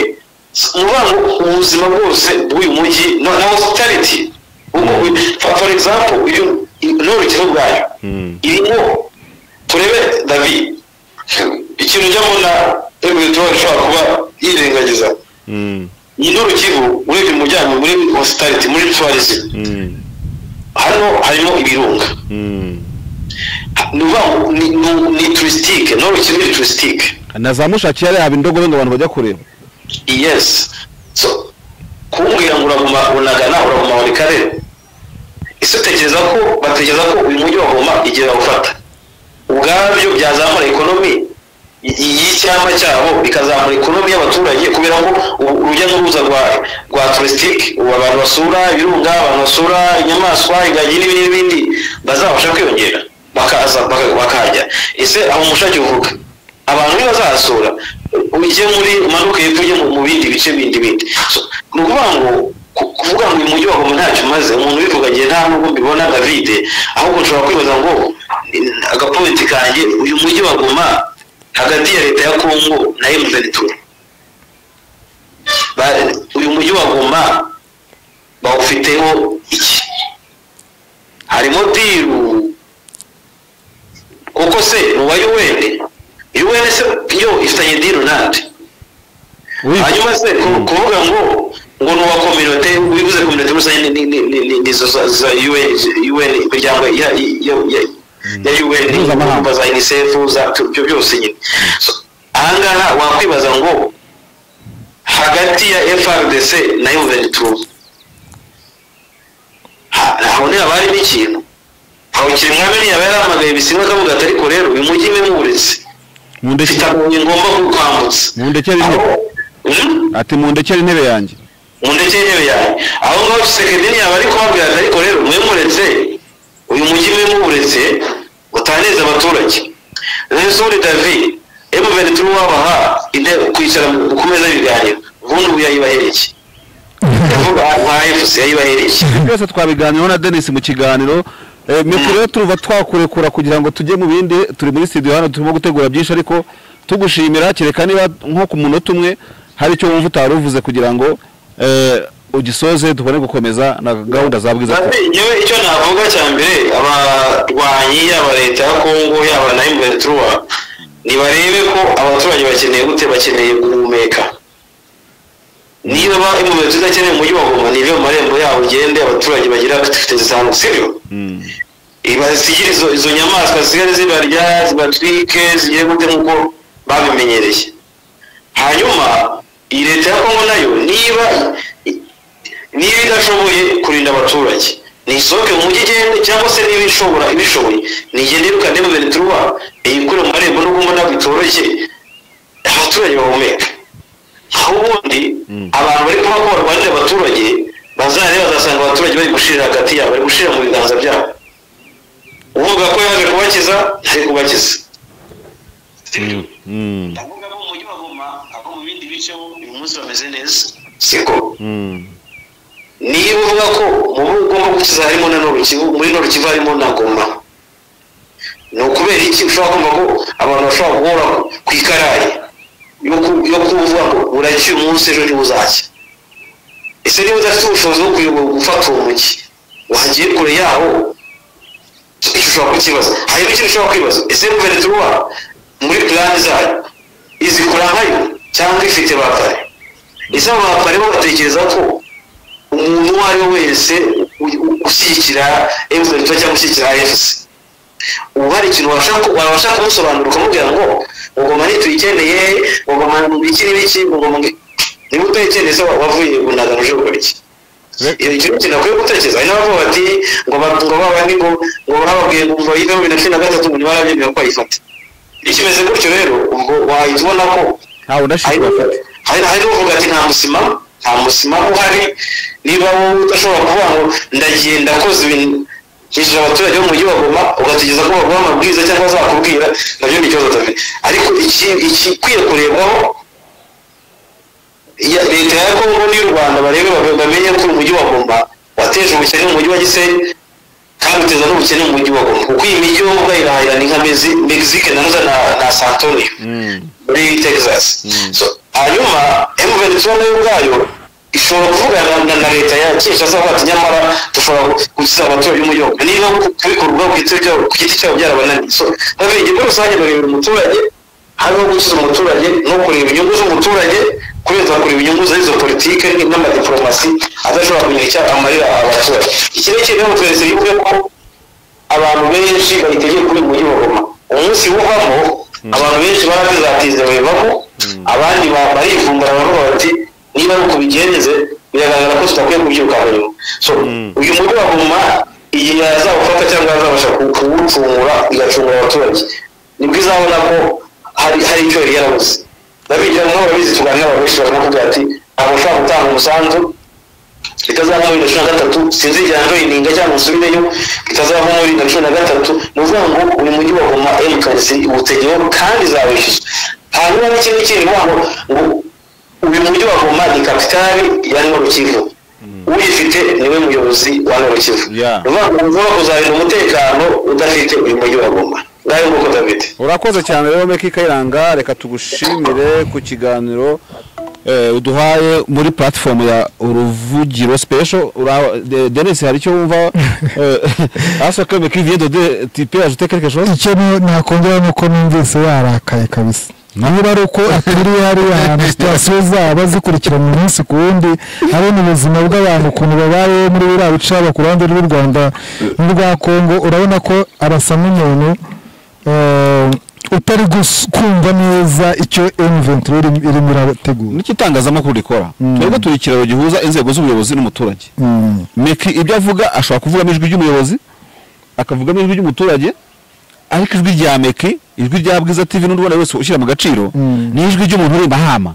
nuvuga ngo ubuzima bwose bw'uyu mujyi no- na hospitality Ubwo we- for for example uyu n'urukino bwayo irimo turebe david ikintu njya mbona ebuyetuwari ishobora kuba yirengagiza ni n'urukivu urebye umuryango muri hospitality muri tourism hano harimo ibirunga ni ukuvuga ngo ni- ni- ni turisitike n'urukino ni turisitike na za mushaki yari yaba indogobe ngo abantu bajya kureba yes so kumbwira ngo uraguma unagana uraguma muri karere ese utekereza ko batekereza ko uyu mujyi wa goma igihe bawufata ubwabyo byazamura ekonomi y- y'icyama cyabo bikazamura ekonomi y'abaturage kubera ngo u- urujya n'uruza rwa rwa turisitike ubu abantu basura ibirunga abantu basura inyamaswa ingagi n'ibindi n'ibindi bazabasha kwiyongera bakaza baka- bakahajya ese aho umushake uvuga abantu ntibazahasura ujye muri umanuke hepfo ujye mu- mu bindi bice bindi bindi So, ni ukuvuga ngo ku- kuvuga ngo uyu mujyi wa goma ntacyo umaze umuntu ubivuga ngiye nta nubwo mbibona davide ahubwo nshobora kwibaza ngo eh, agapointi kanjye uyu mujyi wa goma hagati ya leta ya kongo na emutiyeni uyu mujyi wa goma bawufiteho iki harimo diru kuko se ni uwa yuwene yuwene se yo ifitanye dini nande hanyuma se ku- kuvuga ngo ngo ni uwa kominote wibuze kominote rusange ni- ni- ni- ni- nizo za- za yuwene imiryango ya yuwene Mpuzamahanga. za unicef za ibyo byose nyine So, ahangaha wakwibaza ngo hagati ya frdc na yuventus habonera abari n'ikintu hawukiri mwami ntiyaba yarahamagaye bisimba akavuga ati ariko rero uyu mujyi we muburetse mu ndekere mfitabuye ngomba kukwambutsa mu ndekere intebe ati mu ndekere intebe yanjye mu ndetse y'intebe yawe aho ngaho kisekedi yaba ari kubabwira ati ariko rero mwe muretse uyu mujyi mwe muburetse utaneze abaturage resore david emuveni turi wabaha intebe kwicara mu- ku meza y'ibiganiro ubundi ubu yayibahereye kuvuga nka efusi yayibahereye byose twabiganiraho na denis mu kiganiro Eh, nuko rero turuva twakurekura kugira ngo tujye mu bindi turi muri studio hano turimo gutegura byinshi ariko tugushimira kereka niba nko ku munota umwe hari icyo wumva utari uvuze kugira ngo eh, ugisoze tubone gukomeza na gahunda za bwiza Ati, yewe icyo navuga cya mbere abarwanyi yaba leta ya kongo yaba na imbetuwa nibarebe ko abaturage bakeneye gute bakeneye guhumeka niba ba imbetuwa idakeneye umujyi wa goma nibe mu marembo yaho ugende abaturage bagira activite zitanu sibyo Mm. basigire izo, izo nyamaswa zisigare zibarya zibatwike zigire gute nk'uko babimenyereye hanyuma iyi leta ya kongo nayo niba niba idashoboye kurinda abaturage ntisohoke mu mujyi igende cyangwa se niba ishobora ibishoboye nigende irukane mu bintu turuba iyikure mu marembo n'ubwo mbona bitoroshye abaturage bahumeka aho ubundi abantu bari kuba ko barwanira abaturage bazajya bazasanga abaturage bari gushirira hagati yabo bari gushirira mu biganza byabo uvuga ko yaje kubakiza ntari kubakiza Mm. ndavuga ko mu mujyi wa goma abo mu bindi bice bo uyu munsi bameze neza siko Mm. niba uvuga ko mu bihugu ugomba gukiza harimo na norukivu muri norukivu harimo na goma ni ukubera iki ushobora kumva ko abantu bashobora guhora ku ikarayi yo ku- yo kuvuga ngo buracya uyu munsi ejo ntibuzajya ese niba udafite ubushobozi bwo kuyobo- gufata uwo mujyi wagiye kure yawo icyo ushobora kukibaza hari n'ikindi ushobora kwibaza ese guverinoma muri plani zayo izi kurangayo cyangwa ifite bapare ese abo bapare bo batekereza ko umuntu uwo ari we wese u- u- ushyigikira emutiyeni cyangwa ushyigikira efusi ubu hari ikintu wabasha ku- wabasha kumusobanura ukamubwira ngo ugoma ntituyikeneye ugoma ngo iki n'ibiki ugoma ngo niba utayikeneye se wa- wavuye bunagana uje gukora iki iyo ikintu kintu akwiye gutekereza hari n'abavuga bati ngo ba- ngo babandi ngo ngo bababwiye ngo bayivemo bibiri na cumi na gatatu ngo ntibarabyemera ko bayifate iyo kimeze gutyo rero ubwo wahita ubona ko ntawe hari udashimye bafata hari hari n'uvuga ati nta musima nta musima uhari niba wowe udashobora kuvuga ngo ndagiye ndakoze ibintu nkishyura abaturage bo mu mujyi wa Goma ugategereza ko baguha amabwiriza cyangwa zakubwira nabyo ni ikibazo dufite ariko iki ikikwiye kurebwaho iya- leta ya kongo n'iy'u rwanda barebe babe- bamenye ko umujyi wa Goma wateje ubukene mu mujyi wa gisenyi kandi uteza n'ubukene mu mujyi wa Goma kuko iyi mijyi wo urayirahirana nka Mezi- mexique na Noza na- na san antonio muri texas So, hanyuma emuvenitura nayo ubwayo ishobora kuvugana na- na leta ya kinshasa bati nyamara dushobora gukiza abaturage umujyi wa Goma niba ku- kubikora ubwabo ku giti cyabo- ku giti cyabo byarabananiye so babiri muri rusange barebera umuturage harimo gukiza umuturage no kureba inyungu z'umuturage kurenza kureba inyungu z'izo politike n'amadiplomasi adashobora kugira icyo amarira abaturage iki ni ikintu rero twese bivuge ko abantu benshi bayitegeye kuri uyu mujyi wa Goma umunsi uvamo abantu benshi barazatiza babivamo abandi ba- barivumbura baravuga bati niba ari uko bigenze biragaragara ko tudakwiye kubyuka hanyuma so uyu mujyi wa Goma igihe yazawufata cyangwa yazabasha ku- kuwucungura igacungura abaturage nibwo izabona ko hari hari icyo yari yarabuze ndabigira nk'abo babizi tuganira abantu benshi barimo kuvuga ati ntabwo ushobora gutanga umusanzu bitazavamo bibiri na cumi na gatatu sinzigera ndoyininga cyangwa nsubireyo bitazavamo bibiri na cumi na gatatu ni ukuvuga ngo uyu mujyi wa goma emukanisi iwutegeho kandi izawishyuzwa hanyuma n'ikindi kindi vuga ngo ngo uyu mujyi wa goma ni kapitali ya norukivu uyifite niwe muyobozi wa norukivu Yeah. ni ukuvuga ngo ushobora kuzarinda umutekano udafite uyu mujyi wa goma ngayo nguko dafite urakoze cyane rero meki kayiranga reka tugushimire ku kiganiro eh, uduhaye muri platifomu ya uruvugiro special Ura- De- denise hari icyo wumva asoka meki vient de tipe ajouter quelque chose icyo ni- nakongera ni uko numvise yarakaye kabisa niba ari uko aturiye hariya hantu sitasiyo zaba zikurikirana umunsi ku wundi abona ubuzima bw'abantu ukuntu babayeho muri biriya bice haba ku ruhande rw'u rwanda n'urwa kongo urabona ko arasa n'umuntu eh, utari gus- kumva neza icyo emuventuri irimo irategura niki itangazamakuru rikora twebwe turi ikiraro gihuza inzego z'ubuyobozi n'umuturage Mm. meki ibyo avuga ashobora kuvugamo ijwi ry'umuyobozi akavugamo ijwi ry'umuturage ariko ijwi rya meki ijwi rya bwiza tv n'undi ubona wese ushyira mu gaciro Mm. ni ijwi ry'umuntu uri mahama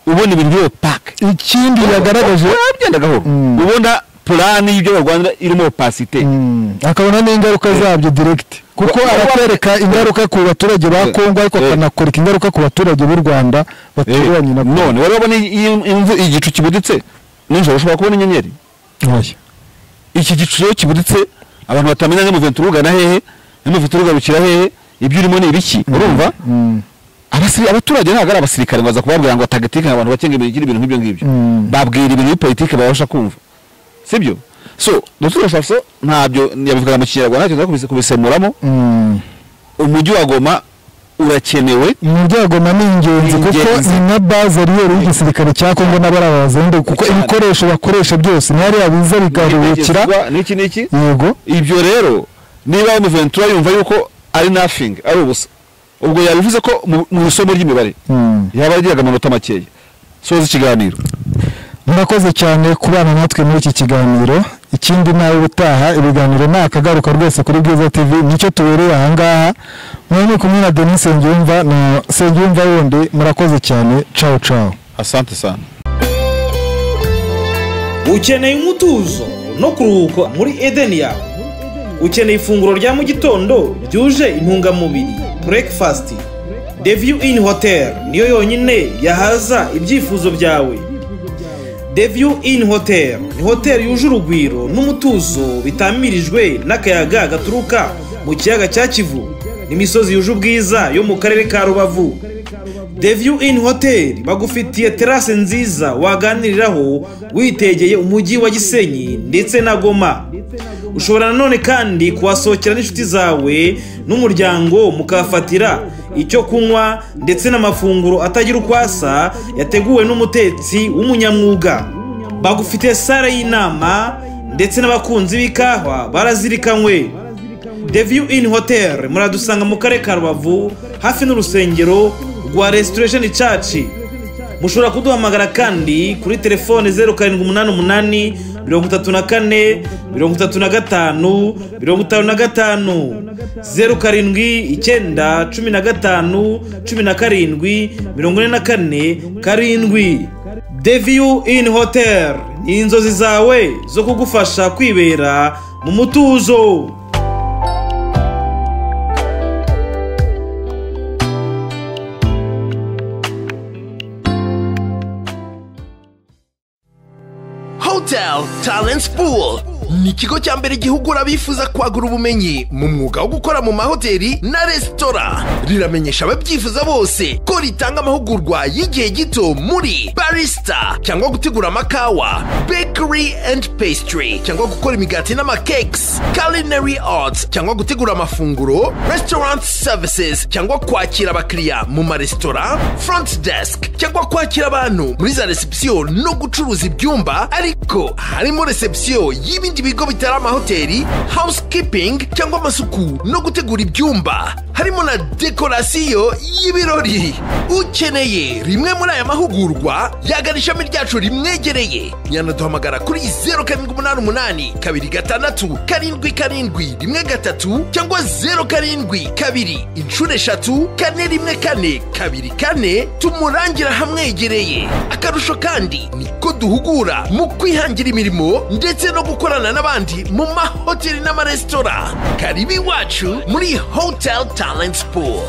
ubona ibintu by'iyo pake ikindi yagaragaje byenda gahoro Mm. ubona purani y'ibyo barwanira irimo opasite Mm. akabona n'ingaruka zabyo direkiti kuko Wa- aratwereka ingaruka ku baturage ba Eh, kongo ariko eh. akanakwereka ingaruka ku baturage b'u rwanda baturanye na none wari wabona iyi imvu- igicu kibuditse nijoro ushobora kubona inyenyeri oya iki gicu rero kibuditse abantu batamenya n'umuventura ugana hehe n'umuventura ugarukira hehe ibyo urimo ni ibiki urumva Mm. Abasiri- abaturage ntabwo ari abasirikare ngo baza kubabwira ngo tagitike abantu bakenga ibintu ibintu nk'ibyo ngibyo Mm. babwira ibintu bipolitike babasha kumva sibyo so dr shaso ntabyo yabivuga mu kinyarwanda ntacyo nza kubisemuramo Mm. umujyi wa goma urakenewe umuryango na ni ingenzi Ni kuko ingenzi. ni nka bazariyeri y'igisirikare cya kongo n'abari abazendu kuko Cyane. ibikoresho bakoresha byose ni hariya biza bigaruhukira Ibigezweho n'iki n'iki yego ibyo rero niba umuventura yumva yuko ari nothing ari ubusa ubwo yabivuze ko mu- mu isomo ry'imibare Mm. yaba yagiraga amanota makeya soza ikiganiro murakoze cyane kubana natwe muri iki kiganiro ikindi nawe utaha ibiganiro ni akagaruka rwose kuri bwiza tv nicyo tubereye ahangaha mwe ni kumwe na denis sengiyumva na sengiyumva wundi murakoze cyane cawu cawu asante sana ukeneye umutuzo no kuruhuka muri edeni yawe ukeneye ifunguro rya mu gitondo ryuje intungamubiri breakfast the view in hotel niyo yonyine yahaza ibyifuzo byawe the view in hotel ni hoteli yuje urugwiro n'umutuzo bitamirijwe n'akayaga gaturuka mu kiyaga cya kivu n'imisozi yuje ubwiza yo mu karere ka rubavu The View Inn Hotel bagufitiye terase nziza waganiriraho witegeye umujyi wa Gisenyi ndetse na Goma. Ushobora nanone kandi kuhasohokera n'inshuti zawe n'umuryango mukahafatira icyo kunywa ndetse n'amafunguro atagira uko asa yateguwe n'umutetsi w'umunyamwuga. Bagufitiye sare y'inama ndetse n'abakunzi b'ikawa barazirikanywe. The View Inn Hotel muradusanga mu karere ka Rubavu hafi n'urusengero rwa Restoration Church mushobora kuduhamagara kandi kuri telefone zeru karindwi umunani umunani mirongo itatu na kane mirongo itatu na gatanu mirongo itanu na gatanu zeru karindwi icyenda cumi na gatanu cumi na karindwi mirongo ine na kane karindwi deviyu ini hoteli ni inzozi zawe zo kugufasha kwibera mu mutuzo hotel talent pool ni ikigo cya mbere gihugura abifuza kwagura ubumenyi mu mwuga wo gukora mu mahoteli na resitora riramenyesha ababyifuza bose ko ritanga amahugurwa y'igihe gito muri barista cyangwa gutegura amakawa bakery and pastry cyangwa gukora imigati n'amakekes culinary arts cyangwa gutegura amafunguro restaurant services cyangwa kwakira abakiriya mu maresitora front desk cyangwa kwakira abantu muri za reception no gucuruza ibyumba ariko harimo reception y'ibindi bigo bitari amahoteli housekeeping cyangwa amasuku no gutegura ibyumba harimo na dekorasiyo y'ibirori ukeneye rimwe muri aya mahugurwa yagana ishami ryacu rimwegereye yanaduhamagara kuri zeru karindwi umunani umunani kabiri gatandatu karindwi karindwi rimwe gatatu cyangwa zeru karindwi kabiri inshuro eshatu kane rimwe kane kabiri kane tumurangira hamwegereye akarusho kandi ni ko duhugura mu kwihangira imirimo ndetse no gukorana n'abandi mu mahoteli n'amaresitora karibu iwacu muri hotel talent pool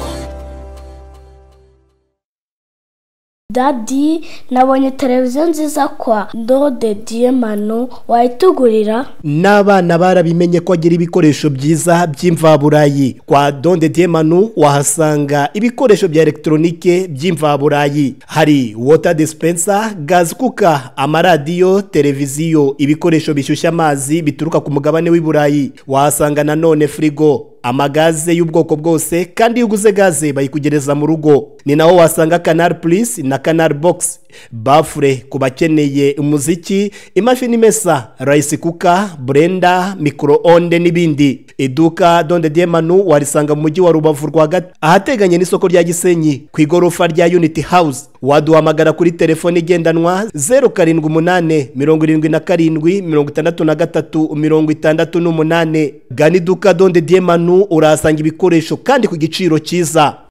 dadi nabonye televiziyo nziza kwa ndode diyemano wayitugurira n'abana barabimenye ko agira ibikoresho byiza by'imvaburayi kwa donde demanu wahasanga ibikoresho bya elegitoronike by'imvaburayi hari wota disipensa gazi kuka amaradiyo televiziyo ibikoresho bishyushya amazi bituruka ku mugabane w'i burayi wahasanga nanone firigo amagaze y'ubwoko bwose kandi iyo uguze gaze bayikugereza mu rugo ni naho wasanga kanari purisi na kanari bogisi bafure ku bakeneye umuziki imashini imesa rayisi kuka burenda mikoro onde n'ibindi iduka donde demanu warisanga mu mujyi wa rubavu rwagati ahateganye n'isoko rya gisenyi ku igorofa rya yuniti hawuzi waduhamagara kuri telefone igendanwa zeru karindwi umunani mirongo irindwi na karindwi mirongo itandatu na gatatu mirongo itandatu n'umunani gana iduka donde demanu urahasanga ibikoresho kandi ku giciro cyiza